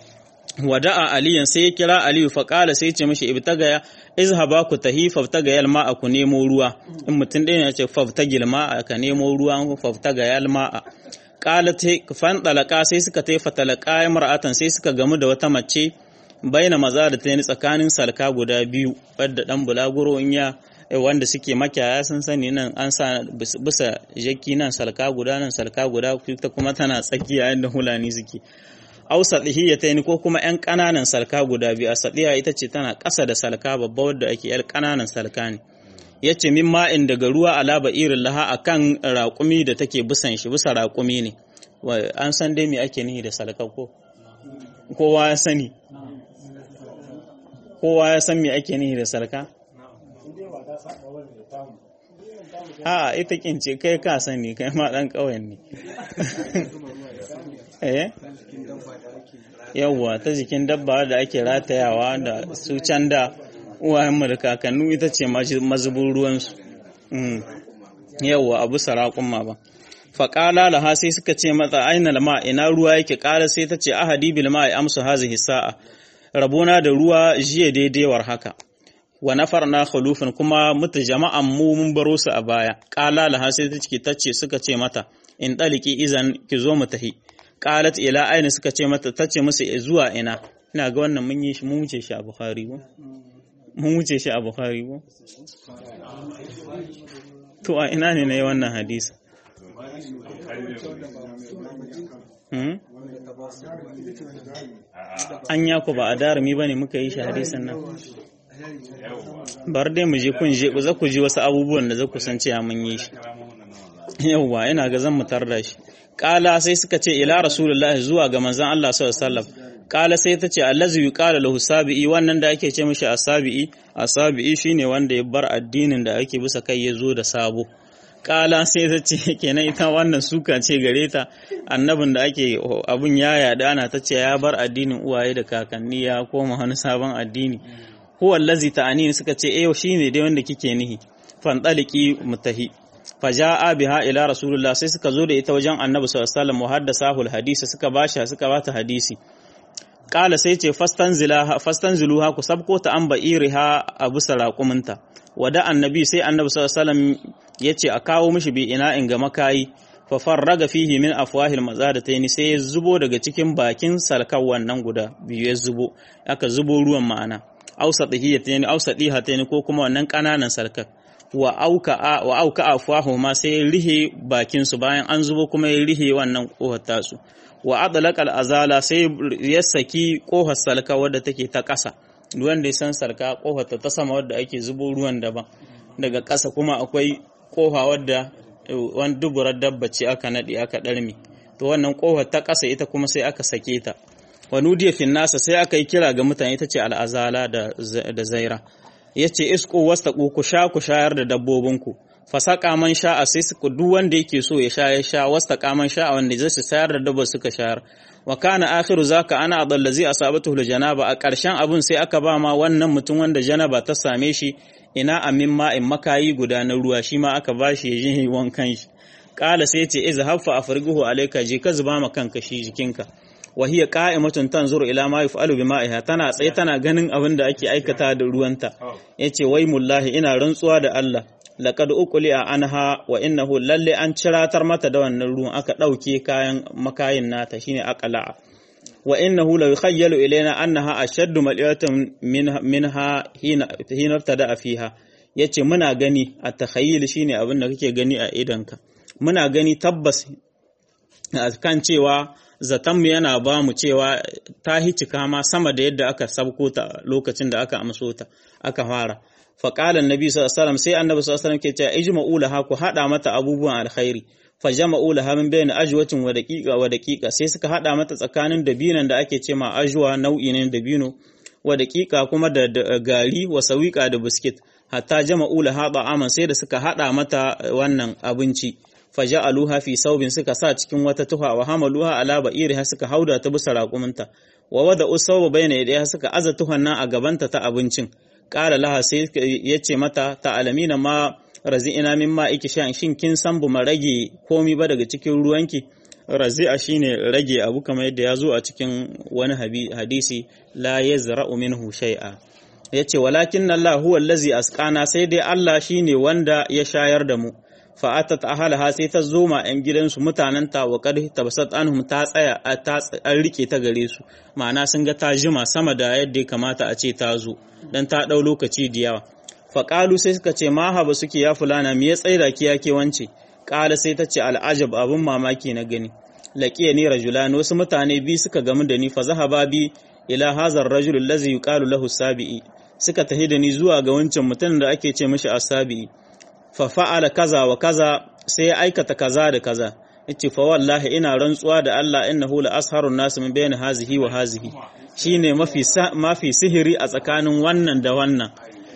wada'a aliyan sai ya kira aliyu fa qala sai ce mishi ibtagaya izhaba ku tahi faftagayal ma'a ku nemo ruwa in mutum ɗaya ya ce faftagil ma'a ka nemo ruwa faftagayal ma'a qala ta fan dalaka sai suka tai fatalaka mar'atan sai suka gamu da wata mace baina maza da ta tsakanin salka guda biyu wadda dan bulaguro in ya wanda suke makiyaya sun sani nan an sa bisa jaki nan salka guda nan salka guda ta kuma tana tsakiya inda hulani suke au sadihiyatayn ko kuma yan ƙananan salka guda biyu a sadiya ita ce tana ƙasa da salka babba wadda ake yar ƙananan salka ne yace min ma'in daga ruwa alaba irin laha akan raƙumi da take bisan shi bisa raƙumi ne an san dai me ake nihi da salka ko kowa ya sani kowa ya san me ake nihi da salka a ita kince kai ka sani kai ma dan ƙauyen ne eh yawwa ta jikin dabba da ake ratayawa da su can da uwayenmu da kakannu ita ce mazubin ruwansu yawwa abu sarakun ma ba faƙala laha sai suka ce mata aina lama ina ruwa yake ƙara sai ta ce ahadi bil ma'i amsu hazihi sa'a rabona da ruwa jiya daidaiwar haka wa nafarna khulufin kuma muta jama'an mu mun baro su a baya ƙala laha sai ta ce tace suka ce mata in daliki izan ki zo mu tahi qalat ila aina suka ce mata tace musu zuwa ina ina ga wannan mun yi shi mun wuce shi a bukhari ko mun wuce shi a bukhari ko to a ina ne nayi wannan hadisi Hmm? An ya ku ba a darumi ba ne muka yi shi hadisin nan. Bar dai mu je kun je za ku ji wasu abubuwan da za ku san cewa mun yi shi. Yawwa ina ga zan mutar da shi. Kala sai suka ce ila Rasulullahi zuwa ga manzon Allah sallallahu alaihi wasallam. Kala sai ta ce allazi yuqala lahu sabi'i wannan da ake ce mishi asabi'i asabi'i shine wanda ya bar addinin da ake bisa kai ya zo da sabo. kala sai ta ce kenan ita wannan suka ce gare ta annabin da ake abun ya yada ana ta ce ya bar addinin uwaye da kakanni ya koma wani sabon addini huwa allazi ta'ani suka ce eh shine dai wanda kike nihi fandaliki mutahi faja'a biha ila rasulullah sai suka zo da ita wajen annabi sallallahu alaihi wasallam muhaddasahu alhadisi suka bashi suka bata hadisi kala sai ce fastanzilaha fastanziluha ku sabko ta an ba'iriha abu saraquminta wada annabi sai annabi sallallahu alaihi wasallam yace a kawo mishi bi ina in ga makayi fa farraga fihi min afwahil mazadatayn sai ya zubo daga cikin bakin salkan wannan guda biyu ya zubo aka zubo ruwan ma'ana ausatihiyatayn ausatihatayn ko kuma wannan kananan salkan wa auka wa auka afwahu ma sai ya rihe bakin su bayan an zubo kuma ya rihe wannan kohar tasu wa adlaqa azala sai ya saki kohar salka wadda take ta ƙasa ruwan da ya san sarka kohar ta sama wadda ake zubo ruwan daban daga ƙasa kuma akwai kofa wadda wani duburar dabba ce aka naɗe aka ɗarmi to wannan kofar ta ƙasa ita kuma sai aka sake ta wani diya fin nasa sai aka yi kira ga mutane ita ce al'azala da zaira ya ce isko wasta ku sha ku shayar da dabbobinku fasaka man sha'a sai suka duk wanda yake so ya sha ya sha wasta kaman sha'a wanda zai su sayar da dabba suka shayar wa kana akhiru zaka ana adallazi asabatu janaba a ƙarshen abun sai aka ba ma wannan mutum wanda janaba ta same shi ina amin ma'in makayi guda na ruwa shi ma aka bashi ya ji wankan shi kala sai ce iza haffa afriguhu alayka je ka zuba ma kanka shi jikinka wa hiya qa'imatun tanzuru ila ma yuf'alu bi ma'iha tana tsaye tana ganin abin da ake aikata da ruwanta yace wai mullahi ina rantsuwa da Allah laqad uqli'a anha wa innahu lalle an ciratar mata da wannan ruwan aka dauke kayan makayin nata shine aqla'a wa innahu la yukhayyalu ilayna annaha ashaddu mal'atan minha hina hina tada fiha yace muna gani a takhayyul shine abin da kake gani a idanka muna gani tabbas kan cewa zatanmu yana ba mu cewa ta hicika ma sama da yadda aka sabko ta lokacin da aka amso ta aka fara faƙalan nabi sallallahu alaihi sai annabi sallallahu alaihi ke cewa ijma'u laha ku hada mata abubuwan alkhairi fa jama'u laha min bayni ajwatin wa daqiqa wa daqiqa sai suka hada mata tsakanin dabinan da ake ce ma ajwa nau'i ne dabino wa daqiqa kuma da gari wa sawiqa da biskit hatta jama'u laha ba'aman sai da suka hada mata wannan abinci faja'aluha fi saubin suka sa cikin wata tuha wa hamaluha ala ba'iriha suka hauda ta bisa raƙuminta wa wada usawba bayna yadayha suka aza tuhan nan a gabanta ta abincin qala laha sai yace mata ta alamina ma razi'ina min ma iki shan shin kin san bu rage komi ba daga cikin ruwanki razi'a shine rage abu kamar yadda ya zo a cikin wani hadisi la yazra'u minhu shay'a yace walakin Allah huwa allazi asqana sai dai Allah shine wanda ya shayar da mu fa'atat ahalaha sai ta zo ma ‘yan gidansu mutanenta wa ƙarfi tabasat anhum ta tsaya an rike ta gare su ma'ana sun ga ta jima sama da yadda ya kamata a ce ta zo don ta ɗau lokaci da yawa faƙalu sai suka ce ma haba suke ya fulana me ya tsaida ki yake wance ƙala sai ta ce al'ajab abin mamaki na gani laƙiya ni rajulan wasu mutane biyu suka gamu da ni fa zahaba bi ila hazar rajul allazi yuqalu lahu sabi'i suka tahi da ni zuwa ga wancan mutum da ake ce mishi asabi'i fa fa'ala kaza wa kaza sai ya aikata kaza da kaza yace fa wallahi ina rantsuwa da Allah innahu la asharun nas min bayni hazihi wa hazihi shine mafi mafi sihiri a tsakanin wannan da wannan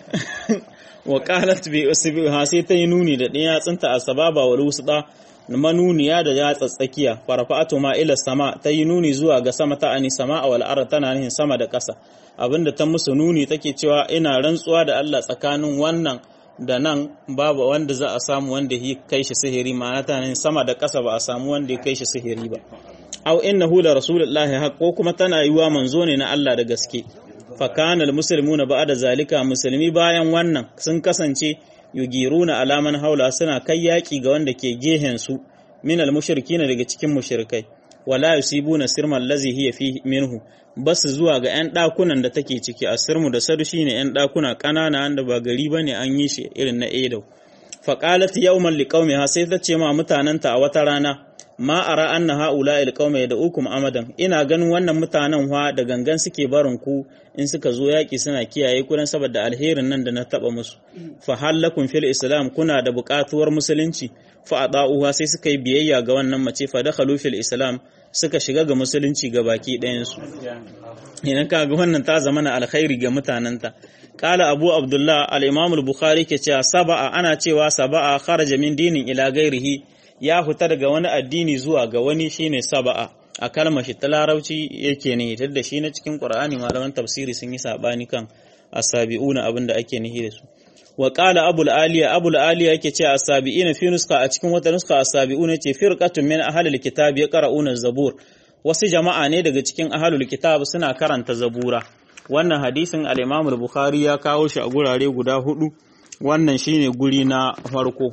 wa qalat bi usbiha sai ta yi nuni da ɗaya tsinta a sababa wal wusda manuniya da ya tsatsakiya farfa'atu ma ila sama ta yi nuni zuwa ga sama ta ani sama a wal ard tana nihin sama da ƙasa abinda ta musu nuni take cewa ina rantsuwa da Allah tsakanin wannan da nan babu wanda za a samu wanda ya kai shi sihiri ma'ana ta nihin sama da ƙasa ba a samu wanda ya kai shi sihiri ba aw innahu la rasulullahi haqq ko kuma tana yiwa manzo ne na Allah da gaske fa kana almuslimuna ba'da zalika musulmi bayan wannan sun kasance yugiruna alaman haula suna kai yaki ga wanda ke gehen su min almushrikina daga cikin mushrikai wala yusibuna sirman allazi hiya fi minhu basu zuwa ga yan dakunan da take ciki asirmu da sadu shine yan dakuna kanana wanda ba gari bane an yi shi irin na Edo fa qalat yawman liqaumiha sai ta ce ma mutananta a wata rana ma ara anna haula il qauma yad'ukum amadan ina ganin wannan mutanen wa da gangan suke barin ku in suka zo yaki suna kiyaye ku dan saboda alherin nan da na taba musu fa halakum fil islam kuna da buƙatuwar musulunci fa adauha sai suka yi biyayya ga wannan mace fa dakhalu fil islam suka shiga ga musulunci ga baki ɗayan su idan ka ga wannan ta zama na alkhairi ga mutanenta Kala Abu Abdullah al-Imam al-Bukhari ke cewa saba'a ana cewa saba'a kharaja min dinin ila gairihi ya fita daga wani addini zuwa ga wani shine saba'a a kalmar shi ta larabci yake ne da shi na cikin Qur'ani malaman tafsiri sun yi sabani kan asabi'una abin da ake nihi da su wa qala abul aliya abul aliya yake cewa asabi'ina fi nuska a cikin wata nuska asabi'una ce firqatun min ahlil kitab yaqra'una zabur wasu jama'a ne daga cikin ahlul kitab suna karanta zabura wannan hadisin al-Imam al-Bukhari ya kawo shi a gurare guda hudu wannan shine guri na farko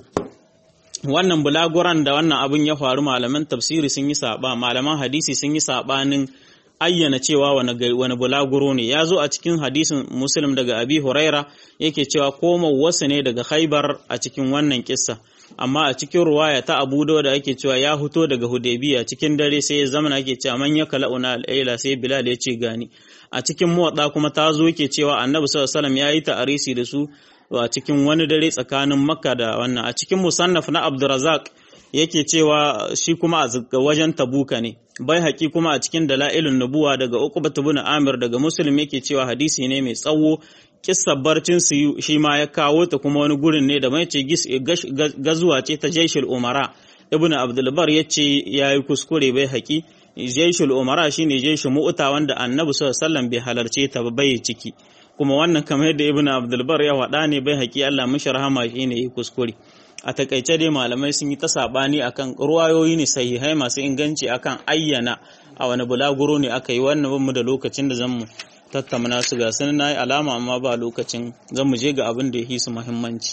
wannan bulaguran da wannan abin ya faru malaman tafsiri sun yi saba malaman hadisi sun yi sabanin ayyana cewa wani wani bulaguro ne ya zo a cikin hadisin muslim daga abi huraira yake cewa koma wasu ne daga khaibar a cikin wannan kissa amma a cikin ruwaya ta abu da ake cewa ya fito daga hudaybiya cikin dare sai ya zama ake cewa man ya kala'una al'aila sai bilal ya ce gani a cikin muwadda kuma ta zo yake cewa annabi sallallahu alaihi wasallam ya yi ta'arisi da su a cikin wani dare tsakanin makka da wannan a cikin musannaf na abdurazak yake cewa shi kuma a wajen tabuka ne bai haƙi kuma a cikin dala'ilun nubuwa daga uqbat ibn amir daga muslim yake cewa hadisi ne mai tsawo kissar barcin su shi ma ya kawo ta kuma wani gurin ne da mai ce gazuwa ce ta jaishul umara ibn abdulbar ya ce ya yi kuskure bai haƙi jaishul umara shine jaishul mu'uta wanda annabi sallallahu alaihi wasallam bai halarce ta ba bai ciki kuma wannan kamar yadda ibn abdulbar ya faɗa ne bai haƙi Allah mishi rahama shi ne yi kuskure a takaice dai malamai sun yi ta saɓani akan ruwayoyi ne sahihai masu inganci akan ayyana a wani bulaguro ne aka yi wannan mu da lokacin da zan mu tattauna su ga sun na yi alama amma ba lokacin zan mu je ga abin da ya yi su muhimmanci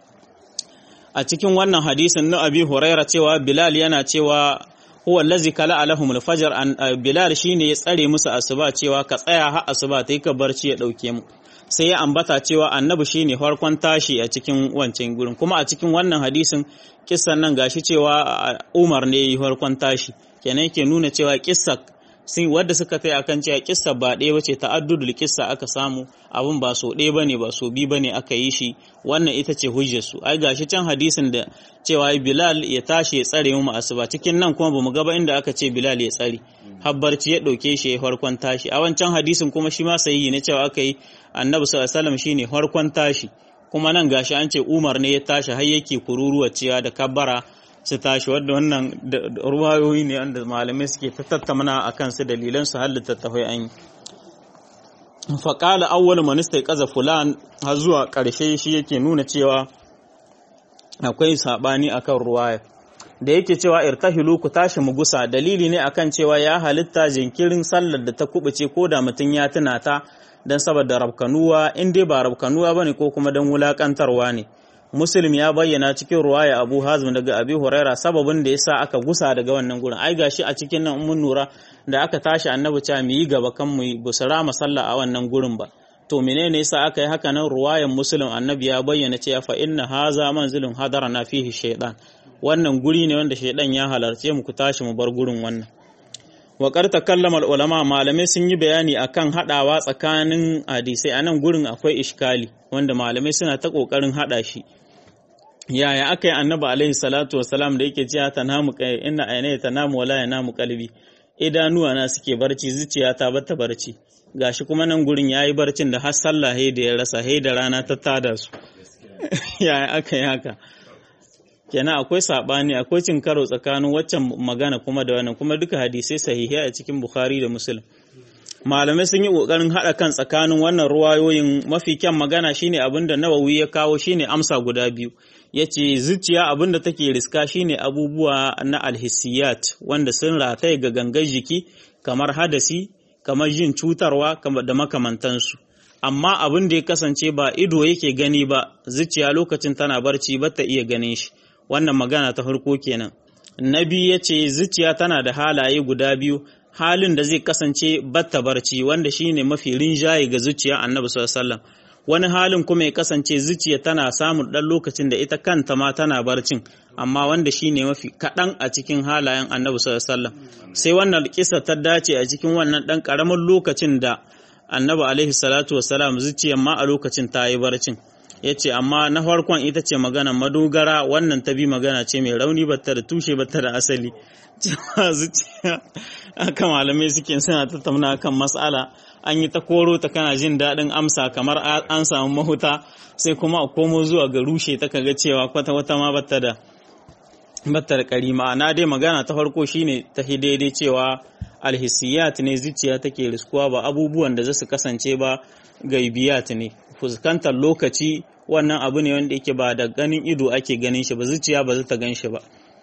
a cikin wannan hadisin na abi huraira cewa bilal yana cewa huwa allazi kala alahum alfajr an bilal shine ya tsare musu asuba cewa ka tsaya har asuba ta yi ka barci ya dauke mu sai ya ambata cewa annabi shine farkon tashi a cikin wancan gurin kuma a cikin wannan hadisin kissan nan gashi cewa Umar ne yi farkon tashi kenan yake nuna cewa kissa sun wadda suka kai akan cewa kissa ba ɗaya bace ta'addudul kissa aka samu abun ba so ɗaya bane ba so bi bane aka yi shi wannan ita ce hujjar su ai gashi can hadisin da cewa Bilal ya tashi ya tsare mu asuba cikin nan kuma bamu ga ba inda aka ce Bilal ya tsare habbarci ya ɗauke shi ya farkon tashi a wancan hadisin kuma shi ma sahihi ne cewa aka yi annabi sallallahu alaihi wasallam shine farkon tashi kuma nan gashi an ce Umar ne ya tashi har yake kururuwa cewa da kabbara su tashi wadda wannan ruwayoyi ne wanda malamai suke ta tattauna a kansu dalilan su har littattafai an yi faƙala awwal manista ƙaza fulan har zuwa ƙarshe shi yake nuna cewa akwai saɓani akan ruwaya da yake cewa irtahilu ku tashi mu gusa dalili ne akan cewa ya halitta jinkirin sallar da ta kubuce ko da mutum ya tuna ta don saboda rabkanuwa in dai ba rabkanuwa bane ko kuma don wulakantarwa ne muslim ya bayyana cikin ruwaya abu hazm daga abi huraira sababin da yasa aka gusa daga wannan gurin ai gashi a cikin nan mun nura da aka tashi annabi cewa mu yi gaba kan mu busara masalla a wannan gurin ba to menene yasa aka yi haka nan ruwayan muslim annabi ya bayyana cewa fa inna haza manzilun hadarana fihi shaytan wannan guri ne wanda shaydan ya halarce mu ku tashi mu bar gurin wannan wa karta kallama ulama malamai sun yi bayani akan hadawa tsakanin hadisai a nan gurin akwai ishkali wanda malamai suna ta kokarin hada shi yaya aka yi annabi alaihi salatu wasalam da yake cewa tanamu inna aina tanamu wala yanamu qalbi idanuwa na suke barci zuciya ta bata barci gashi kuma nan gurin yayi barcin da har sallah da ya rasa he da rana ta tada su yaya aka yi haka kenan akwai sabani akwai cin karo tsakanin waccan magana kuma da wannan kuma duka hadisai sahihai a cikin bukhari da muslim malamai sun yi kokarin hada kan tsakanin wannan ruwayoyin mafi kyan magana shine abinda nawawi ya kawo shine amsa guda biyu yace zuciya abinda take riska shine abubuwa na alhissiyat wanda sun rataye ga gangar jiki kamar hadasi kamar jin cutarwa da makamantansu amma abin da ya kasance ba ido yake gani ba zuciya lokacin tana barci ba ta iya ganin shi wannan magana ta farko kenan na biyu ya ce zuciya tana da halaye guda biyu halin da zai kasance batta barci wanda shine mafi rinjaye ga zuciya annabi sallallahu wani halin kuma ya kasance zuciya tana samun ɗan lokacin da ita kanta ma tana barcin amma wanda shine mafi kaɗan a cikin halayen annabi sallallahu sai wannan kisa ta dace a cikin wannan ɗan ƙaramin lokacin da annabi alaihi salatu wasalam zuciyar ma a lokacin ta yi barcin ya ce amma na farkon ita ce magana madogara wannan ta bi magana ce mai rauni bata da tushe bata da asali cewa zuciya aka malamai suke suna tattauna kan mas'ala an yi ta koro ta kana jin daɗin amsa kamar an samu mahuta sai kuma a komo zuwa ga rushe ta kaga cewa kwata wata ma bata da bata da ƙari ma'ana dai magana ta farko shine ta daidai cewa alhissiyat ne zuciya take riskuwa ba abubuwan da za su kasance ba gaibiyat ne fuskantar lokaci wannan abu ne wanda yake ba da ganin ido ake ganin shi ba zuciya ba za ta gan shi ba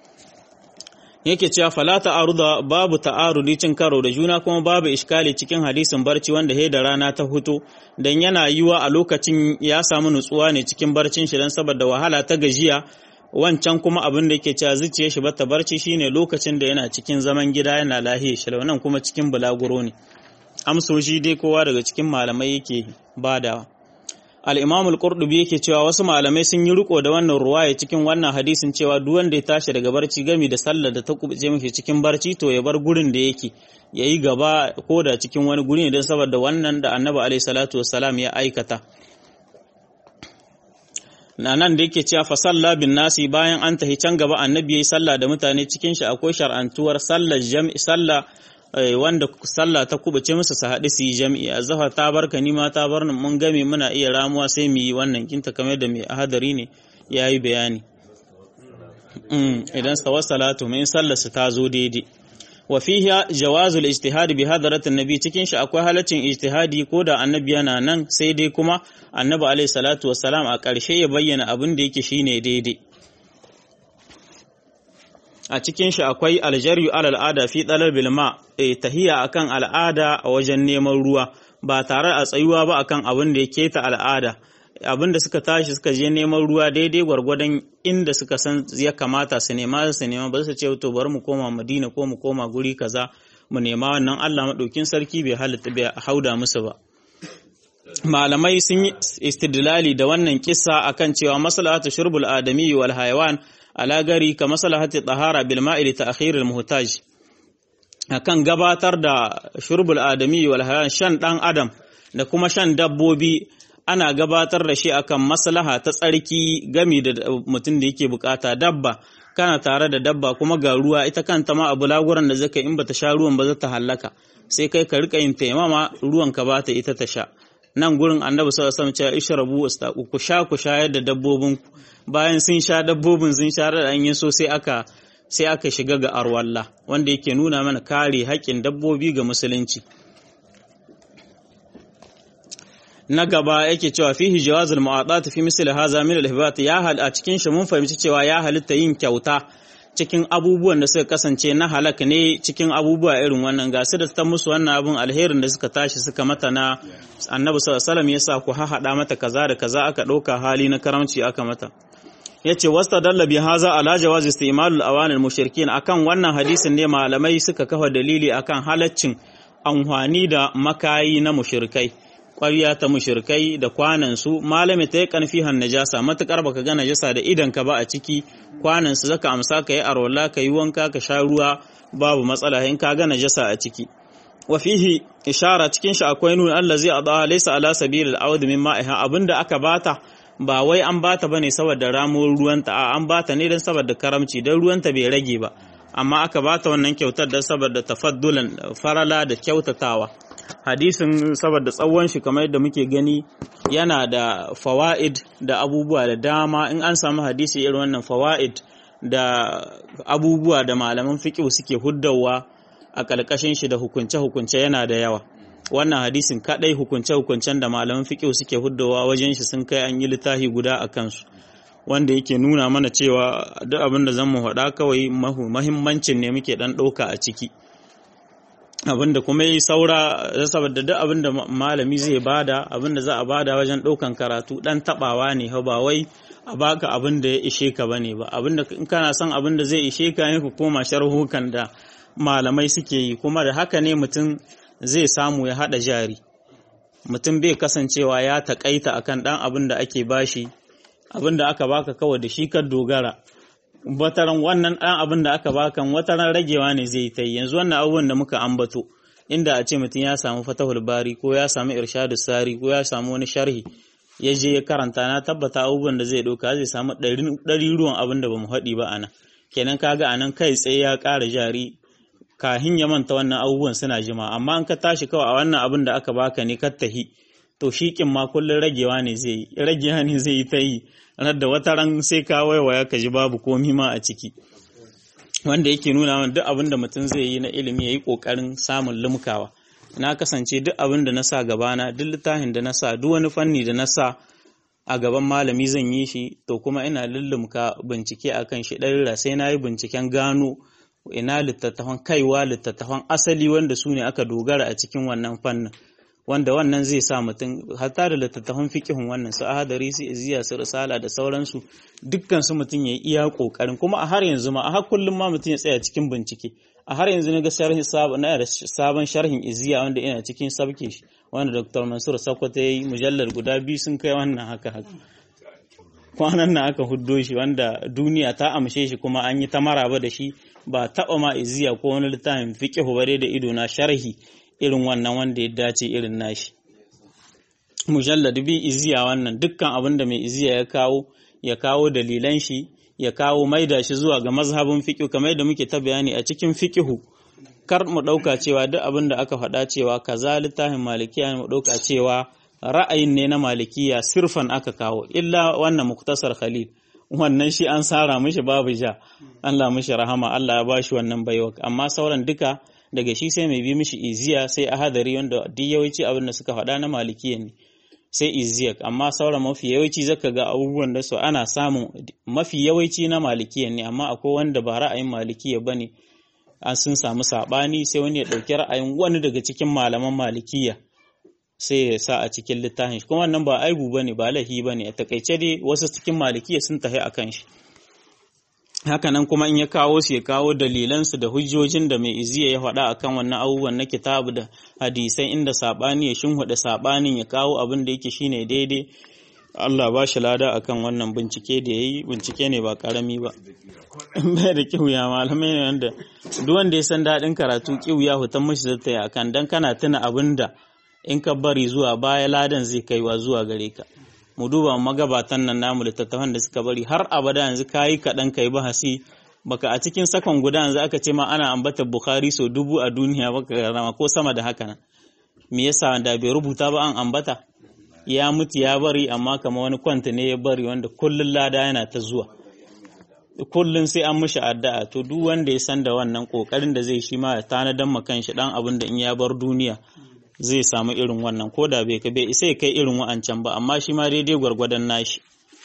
yake cewa fala ta'aruda babu ta'arudi cin karo da juna kuma babu iskali cikin hadisin barci wanda he da rana ta huto dan yana yiwa a lokacin ya samu nutsuwa ne cikin barcin shi dan saboda wahala ta gajiya wancan kuma abin da yake cewa zuciyar shi bata barci shine lokacin da yana cikin zaman gida yana lahiya shi nan kuma cikin bulaguro ne amsoshi dai kowa daga cikin malamai yake badawa al-imam al-qurtubi yake cewa wasu malamai sun yi riko da wannan ruwaya cikin wannan hadisin cewa duk wanda ya tashi daga barci gami da sallar da ta kubuce mishi cikin barci to ya bar gurin da yake yayi gaba ko da cikin wani guri ne don saboda wannan da annabi alaihi salatu wassalam ya aikata na nan da yake cewa fa salla bin nasi bayan an tahi can gaba annabi yayi sallah da mutane cikin shi akwai shar'antuwar sallar jam'i sallah wanda sallah ta kubace musu su haɗu su yi jam'i azhar ta barka ni ma ta bar mun game muna iya ramuwa sai mu yi wannan kinta kamar da mai ahadari ne yayi bayani idan sawa salatu mai sallar su ta zo daidai wa fihi jawazul ijtihad bi hadratin nabi cikin shi akwai halaccin ijtihadi ko da annabi yana nan sai dai kuma annabi alaihi salatu wassalam a ƙarshe ya bayyana abin da yake shine daidai a cikin shi akwai aljaryu alal al'ada fi dalal bil ma eh tahiya akan al'ada a wajen neman ruwa ba tare a tsayuwa ba akan abin da yake ta al'ada abin da suka tashi suka je neman ruwa daidai gwargwadon inda suka san ya kamata su nema su nema ba su ce to bari mu koma Madina ko mu koma guri kaza mu nema wannan Allah madaukin sarki bai halitta bai hauda musu ba malamai sun yi istidlali da wannan kissa akan cewa maslahatu shurbul adami wal hayawan ala gari ka maslahati tahara bil ma'i li ta'khir al muhtaj akan gabatar da shurbul adami wal hayawan shan dan adam da kuma shan dabbobi ana gabatar da shi akan maslaha ta tsarki gami da mutum da yake bukata dabba kana tare da dabba kuma ga ruwa ita kanta ma abu laguran da zaka in bata sha ruwan ba za ta hallaka sai kai ka rika yin taimama ruwan ka bata ita ta sha nan gurin annabi sallallahu alaihi wasallam ya ishrabu wastaqu ku sha ku shayar da dabbobin bayan sun sha dabbobin sun sha da an yi so sai aka sai aka shiga ga arwalla wanda yake nuna mana kare haƙƙin dabbobi ga musulunci na gaba yake cewa fihi jawazul mu'atat fi misli hadha min al-hibat ya hal a cikin shi mun fahimci cewa ya halitta yin kyauta cikin abubuwan da suka kasance na halak ne cikin abubuwa irin wannan ga su da ta musu wannan abun alherin da suka tashi suka mata na annabi sallallahu alaihi wasallam yasa ku hahada mata kaza da kaza aka dauka hali na karamci aka mata yace wastadalla bi haza ala jawaz istimalul awanil mushrikin akan wannan hadisin ne malamai suka kafa dalili akan halaccin amfani da makayi na mushrikai ƙwarya ta mushirkai da kwanansu malami ta yi ƙanfihan najasa matuƙar baka ga najasa da idan ka ba a ciki kwanansu zaka amsa ka yi arwala ka yi wanka ka sha ruwa babu matsala in ka ga najasa a ciki wa fihi ishara cikin shi akwai nuna Allah zai adawa laysa ala sabil al-awd min ma'iha abinda aka bata ba wai an bata bane saboda ramuwar ruwanta a an bata ne don saboda karamci don ruwanta bai rage ba amma aka bata wannan kyautar don saboda tafaddulan farala da kyautatawa hadisin saboda tsawon shi kamar yadda muke gani yana da fawaid da abubuwa da dama in an samu hadisi irin wannan fawaid da abubuwa da malaman fiqh suke huddawa a ƙarƙashin shi da hukunce-hukunce yana da yawa wannan hadisin kadai hukunce-hukuncen da malaman fiqh suke huddawa wajen shi sun kai an yi littafi guda a kansu wanda yake nuna mana cewa duk abin da zan mu faɗa kawai mahimmancin ne muke ɗan ɗauka a ciki abin da kuma yi saura saboda duk abin da malami zai bada abin da za a bada wajen ɗaukan karatu ɗan taɓawa ne ba wai a baka abin da ya ishe ka bane ba abin da in kana son abin da zai ishe ka ne ku koma sharhukan da malamai suke yi kuma da haka ne mutum zai samu ya haɗa jari mutum bai kasancewa ya taƙaita akan ɗan abin da ake bashi abin da aka baka kawai da shi ka dogara wataran wannan ɗan abin da aka baka wataran ragewa ne zai ta yi yanzu wannan abubuwan da muka ambato inda a ce mutum ya samu fatahul bari ko ya samu irshadu sari ko ya samu wani sharhi ya je ya karanta na tabbata abubuwan da zai ɗauka zai samu ɗari ruwan abin da bamu haɗi ba anan kenan kaga anan kai tsaye ya ƙara jari kahin ya manta wannan abubuwan suna jima amma an ka tashi kawai a wannan abin da aka baka ne ka tahi to shi kin ma kullun ragewa ne zai yi ragewa ne zai yi ta yi ranar da wata ran sai ka waiwaya ka ji babu komi ma a ciki wanda yake nuna mana duk abin da mutum zai yi na ilimi ya yi ƙoƙarin samun limkawa na kasance duk abin da na sa gabana duk littafin da na sa duk wani fanni da na sa a gaban malami zan yi shi to kuma ina lullumka bincike akan shi ɗarira sai na yi binciken gano ina littattafan kaiwa littattafan asali wanda su ne aka dogara a cikin wannan fannin wanda wannan zai sa mutum hatta da littattafan fikihun wannan su ahadari su iziya su risala da sauransu dukkan su mutum ya iya kokarin kuma a har yanzu ma a har kullum ma mutum ya tsaya cikin bincike a har yanzu na ga sharhin sabon na da sabon sharhin iziya wanda ina cikin sabke shi wanda Dr. Mansur Sakwata yayi mujallar guda biyu sun kai wannan haka haka kwanan nan aka huddo shi wanda duniya ta amshe shi kuma an yi ta maraba da shi ba taɓa ma iziya ko wani littafin fiqihu bare da ido na sharhi irin wannan wanda ya dace irin nashi mujallad bi iziya wannan dukkan abin da mai iziya ya kawo ya kawo dalilan shi ya kawo maida shi zuwa ga mazhabin fiqh kamar yadda muke ta bayani a cikin fiqhu kar mu dauka cewa duk abin da aka faɗa cewa kaza littafin malikiya mu dauka cewa ra'ayin ne na malikiya sirfan aka kawo illa wannan muktasar khalil wannan shi an sara mishi babu ja Allah mishi rahama Allah ya bashi wannan baiwa amma sauran duka daga shi sai mai bi mishi iziya sai ahadari wanda duk yawanci abin da suka faɗa na malikiya ne sai iziya amma sauran mafi yawanci zaka ga abubuwan da su ana samun mafi yawanci na malikiya ne amma akwai wanda ba ra'ayin malikiya bane an sun samu sabani sai wani ya ɗauki ra'ayin wani daga cikin malaman malikiya sai ya sa a cikin littafin shi kuma wannan ba aibu bane ba lahi bane a takaice dai wasu cikin malikiya sun tafi akan shi hakanan kuma in ya kawo su ya kawo dalilansu da hujjojin da mai iziya ya faɗa akan wannan abubuwan na kitabu da hadisai inda saɓani ya shinhuda saɓanin ya kawo abin da yake shine daidai Allah ba shi lada akan wannan bincike da ya yi bincike ne ba ƙarami ba bai da kiwuya malamai ne wanda duk wanda ya san daɗin karatu kiwuya hutan mashi zata yi akan dan kana tuna abin da in ka bari zuwa baya ladan zai kaiwa zuwa gare ka mu duba magabatan nan namu littattafan da suka bari har abada yanzu kayi kaɗan kai bahasi baka a cikin sakon guda yanzu aka ce ma ana ambata Bukhari so dubu a duniya baka rama ko sama da haka nan me yasa da bai rubuta ba an ambata ya mutu ya bari amma kama wani kwanta ne ya bari wanda kullun lada yana ta zuwa kullun sai an mishi addu'a to duk wanda ya san da wannan kokarin da zai shi ma ya tanadan ma kanshi dan abin da in ya bar duniya zai samu irin wannan ko da bai bai isa ya kai irin wa'ancan ba amma shi ma daidai gwargwadon nashi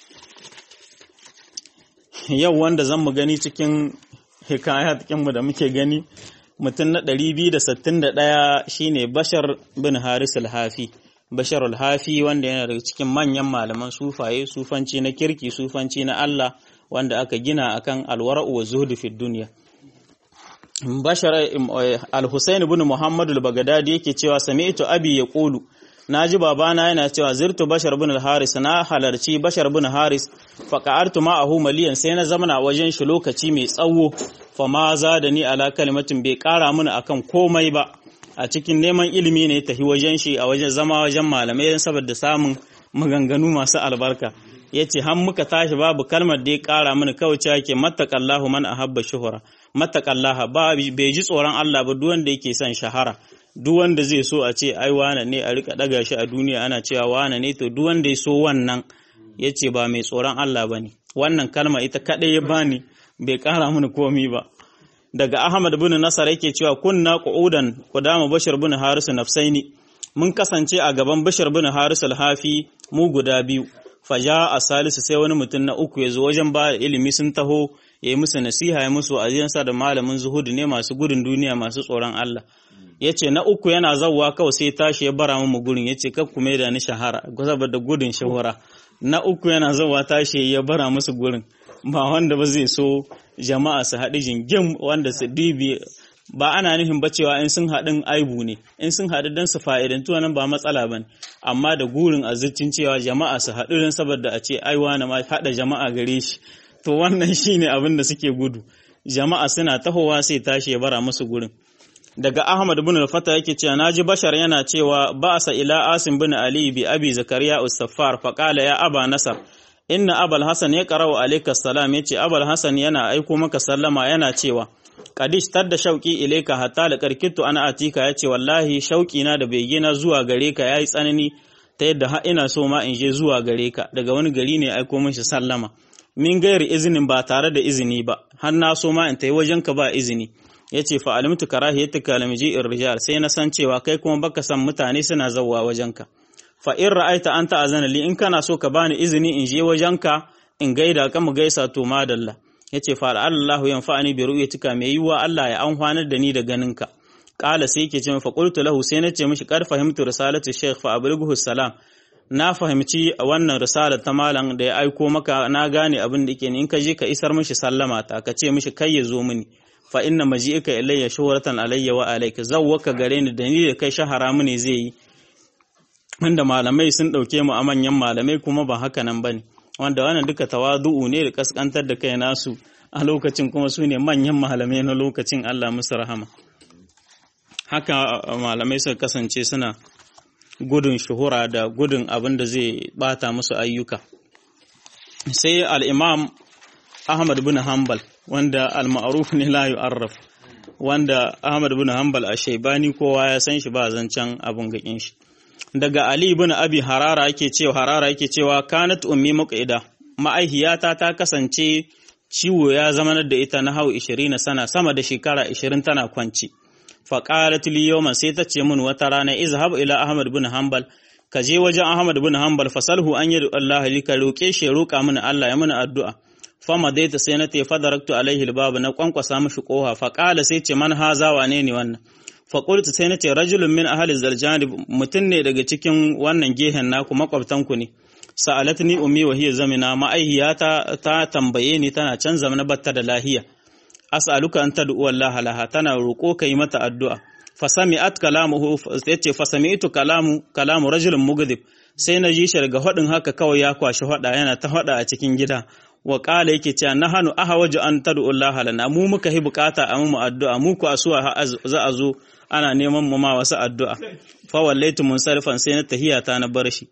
yau wanda zan mu gani cikin hikayat mu da muke gani mutum na 261 shine Bashar bin Haris al-Hafi Bashar al-Hafi wanda yana daga cikin manyan malaman sufaye sufanci na kirki sufanci na Allah wanda aka gina akan alwara'u wa zuhdu fi dunya Bashar al-Husayn ibn Muhammad al-Baghdadi yake cewa sami'tu abi yaqulu naji babana yana cewa zirtu Bashar ibn al-Haris na halarci Bashar ibn Haris fa qa'artu ma'ahu maliyan sai na zamana wajen shi lokaci mai tsawo fa ma zadani ala kalimatin bai kara mini akan komai ba a cikin neman ilimi ne tafi wajen shi a wajen zama wajen malamai saboda samun maganganu masu albarka yace har muka tashi babu kalmar da ya kara mana kawai cewa yake mattaqallahu man ahabba shuhura mattaqallaha ba bai ji tsoron Allah ba duk wanda yake son shahara duk wanda zai so a ce ai wane ne a rika daga shi a duniya ana cewa wane ne to duk wanda ya so wannan yace ba mai tsoron Allah bane wannan kalma ita kadai ya bani bai kara mana komi ba daga Ahmad bin Nasar yake cewa kunna qu'udan qudama Bashir bin Haris nafsaini mun kasance a gaban Bashir bin Haris al-Hafi mu guda biyu faja a salisu sai wani mutum na uku ya zo wajen ba ilimi sun taho ya yi musu nasiha ya musu aziyansa da malamin zuhudu ne masu gudun duniya masu tsoron Allah ya ce na uku yana zauwa kawai sai tashi ya bara mu gurin ya ce kakku mai da ni shahara saboda gudun shahara na uku yana zauwa tashi ya bara musu gurin ba wanda ba zai so jama'a su haɗu jingim wanda su dibi ba ana nufin ba cewa in sun haɗin aibu ne in sun haɗu don su fa'idantu nan ba matsala ba amma da gurin azuccin cewa jama'a su haɗu don saboda a ce aiwa na ma haɗa jama'a gare shi to wannan shine abin da suke gudu jama'a suna tahowa sai tashi ya bara musu gurin daga Ahmad bin al-Fata yake cewa naji Bashar yana cewa ba'sa ila Asim bin Ali bi Abi Zakariya us-Saffar fa qala ya Aba Nasar inna Abul Hasan ya qara'u alayka salam yace Abul Hasan yana aiko maka sallama yana cewa Kadish tadda shauki ilaika hatta da karkitu ana atika yace wallahi shauki na da bege na zuwa gare ka yayi tsanani ta yadda har ina so ma in je zuwa gare ka daga wani gari ne aiko min shi sallama min gairi izinin ba tare da izini ba har na so ma in tayi wajen ka ba izini yace fa alimtu karahiyatika lam ji'ir rijal sai na san cewa kai kuma baka san mutane suna zawwa wajen ka fa in ra'aita anta azana li in kana so ka bani izini in je wajen ka in gaida ka mu gaisa to madalla yace fa Allahu yanfa'ani bi ru'yatika mai yiwa Allah ya amfanar da ni da ganinka qala sai yake ce fa qultu lahu sai nace mishi kar fahimtu risalati shaykh fa ablighu salam na fahimci wannan risala ta malam da ya aiko maka na gane abin da yake in ka je ka isar mishi sallama ta ka ce mishi kai ya zo mini fa inna maji'ika ilayya shuhratan alayya wa alayka zawwaka gare ni da ni da kai shahara mu ne zai yi wanda malamai sun dauke mu a manyan malamai kuma ba haka nan bane wanda wannan duka tawadu'u ne da kaskantar da kai nasu a lokacin kuma su ne manyan malamai na lokacin Allah musu rahama haka malamai suka kasance suna gudun shuhura da gudun abin da zai bata musu ayyuka sai al-imam Ahmad bin Hanbal wanda al-ma'ruf ne la yu'arraf wanda Ahmad bin Hanbal a Shaibani kowa ya san shi ba zancen abun gakin shi daga Ali bin Abi Harara yake cewa Harara yake cewa kanat ummi muqida ma'aihiyata ta kasance ciwo ya zama da ita na hau 20 sana sama da shekara 20 tana kwanci fa qalat li yawman sai ta ce min wata rana izhab ila Ahmad bin Hanbal ka je wajen Ahmad bin Hanbal fasalhu an yadu Allah li ka roke shi roka mini Allah ya mini addu'a fama dai ta sai na te fadaraktu alaihi albab na kwankwasa mishi koha fa qala sai ce man haza wane ne wannan faƙultu sai na ce rajulun min ahali zarjani mutum ne daga cikin wannan gehen naku makwabtanku ne sa'alat ni ummi wa hiya zamina ma'aihiya ta, ta tambaye ni tana can zamana batta da lahiya as'aluka an tad'u Allah laha tana roƙo kai mata addu'a fasami'at kalamuhu yace fasami'tu kalamu kalamu rajulun mughdib sai na ji shi daga hadin haka kawai ya kwashi hada yana ta hada a cikin gida wa qala yake cewa nahanu ahawaju an tad'u Allah lana mu muka hi bukata a mu addu'a mu ku asuwa za a zo ana neman mu ma wasu addu'a fa wallaitu munsarifan sai na tahiyata na bar shi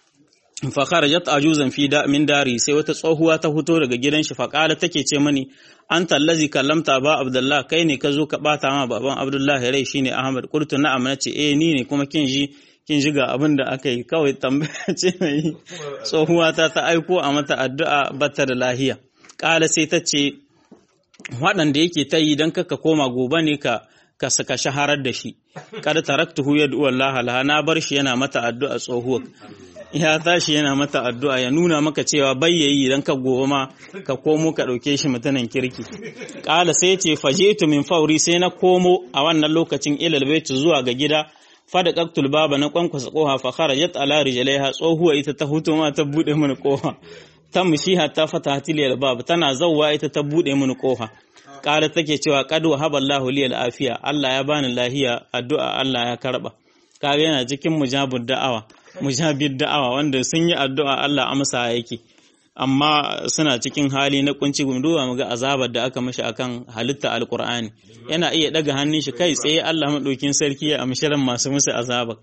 fa kharajat ajuzan fi da min dari sai wata tsohuwa ta fito daga gidan shi fa qala take ce mani anta allazi kallamta ba abdullah kai ne ka zo ka bata ma baban abdullah rai shine ahmad qultu na'am nace eh ni ne kuma kin ji kin ji ga abin da aka yi kawai tambaya ce mai tsohuwa ta ta aiko a mata addu'a bata da lahiya qala sai ta ce waɗanda yake ta yi don kaka koma gobe ne ka ka saka shaharar da shi kada taraktuhu yad'u Allah laha na bar shi yana mata addu'a tsohuwa ya tashi yana mata addu'a ya nuna maka cewa bayyayi dan ka gobe ma ka komo ka dauke shi mutanen kirki kala sai ce fajitu min fauri sai na komo a wannan lokacin ilal bait zuwa ga gida fada qaktul baba na kwankwasa koha fa kharajat ala rijlaiha tsohuwa ita ta huto ma ta bude mini koha ta mushi hatta fatahatil bab tana zawwa ita ta bude mini koha ƙara take cewa qad wahaballahu liyal afiya Allah ya bani lahiya addu'a Allah ya karba kaga yana cikin mujabud da'awa mujabid da'awa wanda sun yi addu'a Allah amsa yake amma suna cikin hali na kunci gunduwa muga azabar da aka mishi akan halitta alqur'ani yana iya daga hannun shi kai tsaye Allah madaukin sarki ya amshiran masu musu azabar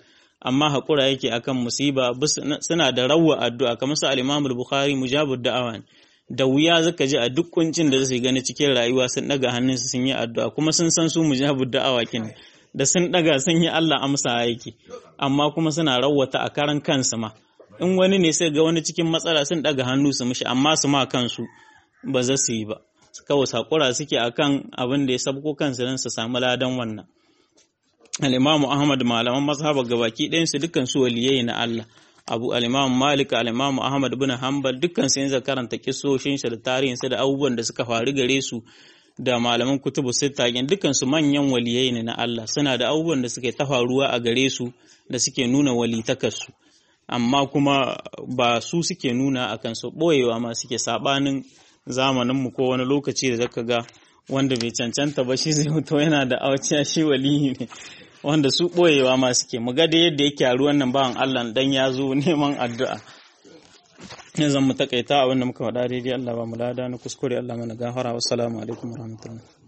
amma haƙura yake akan musiba suna da rawa addu'a kamar su al-Imam al-Bukhari mujabud da'awa ne da wuya zaka ji a duk kuncin da zai gani cikin rayuwa sun daga hannunsu sun yi addu'a kuma sun san su mujabud da'awa kin da sun daga sun yi Allah amsa yake amma kuma suna rawata a karan kansu ma in wani ne sai ga wani cikin matsala sun daga hannu su mishi amma su ma kansu ba za su yi ba kawai sakura suke akan abin da ya sabko kansu don su samu ladan wannan al-imamu ahmad malaman mazhabar gabaki ɗayan su dukkan su waliyai na Allah abu al-imamu malik al-imamu ahmad bin hanbal dukkan su yanzu karanta kisoshin shi da tarihin su da abubuwan da suka faru gare su da malaman kutubu sita dukkan su manyan waliyai ne na Allah suna da abubuwan da suke ta faruwa a gare su da suke nuna walitakarsu amma kuma ba su suke nuna a kansu ɓoyewa ma suke saɓanin zamaninmu ko wani lokaci da zaka ga wanda bai cancanta ba shi zai mutu yana da awaciya shi waliyi ne wanda su ɓoyewa ma suke mu ga da yadda yake a wannan bawan Allah dan ya zo neman addu'a ne zan mu takaita abin da muka faɗa daidai Allah ba mu lada na kuskure Allah mana gafara wassalamu alaikum warahmatullahi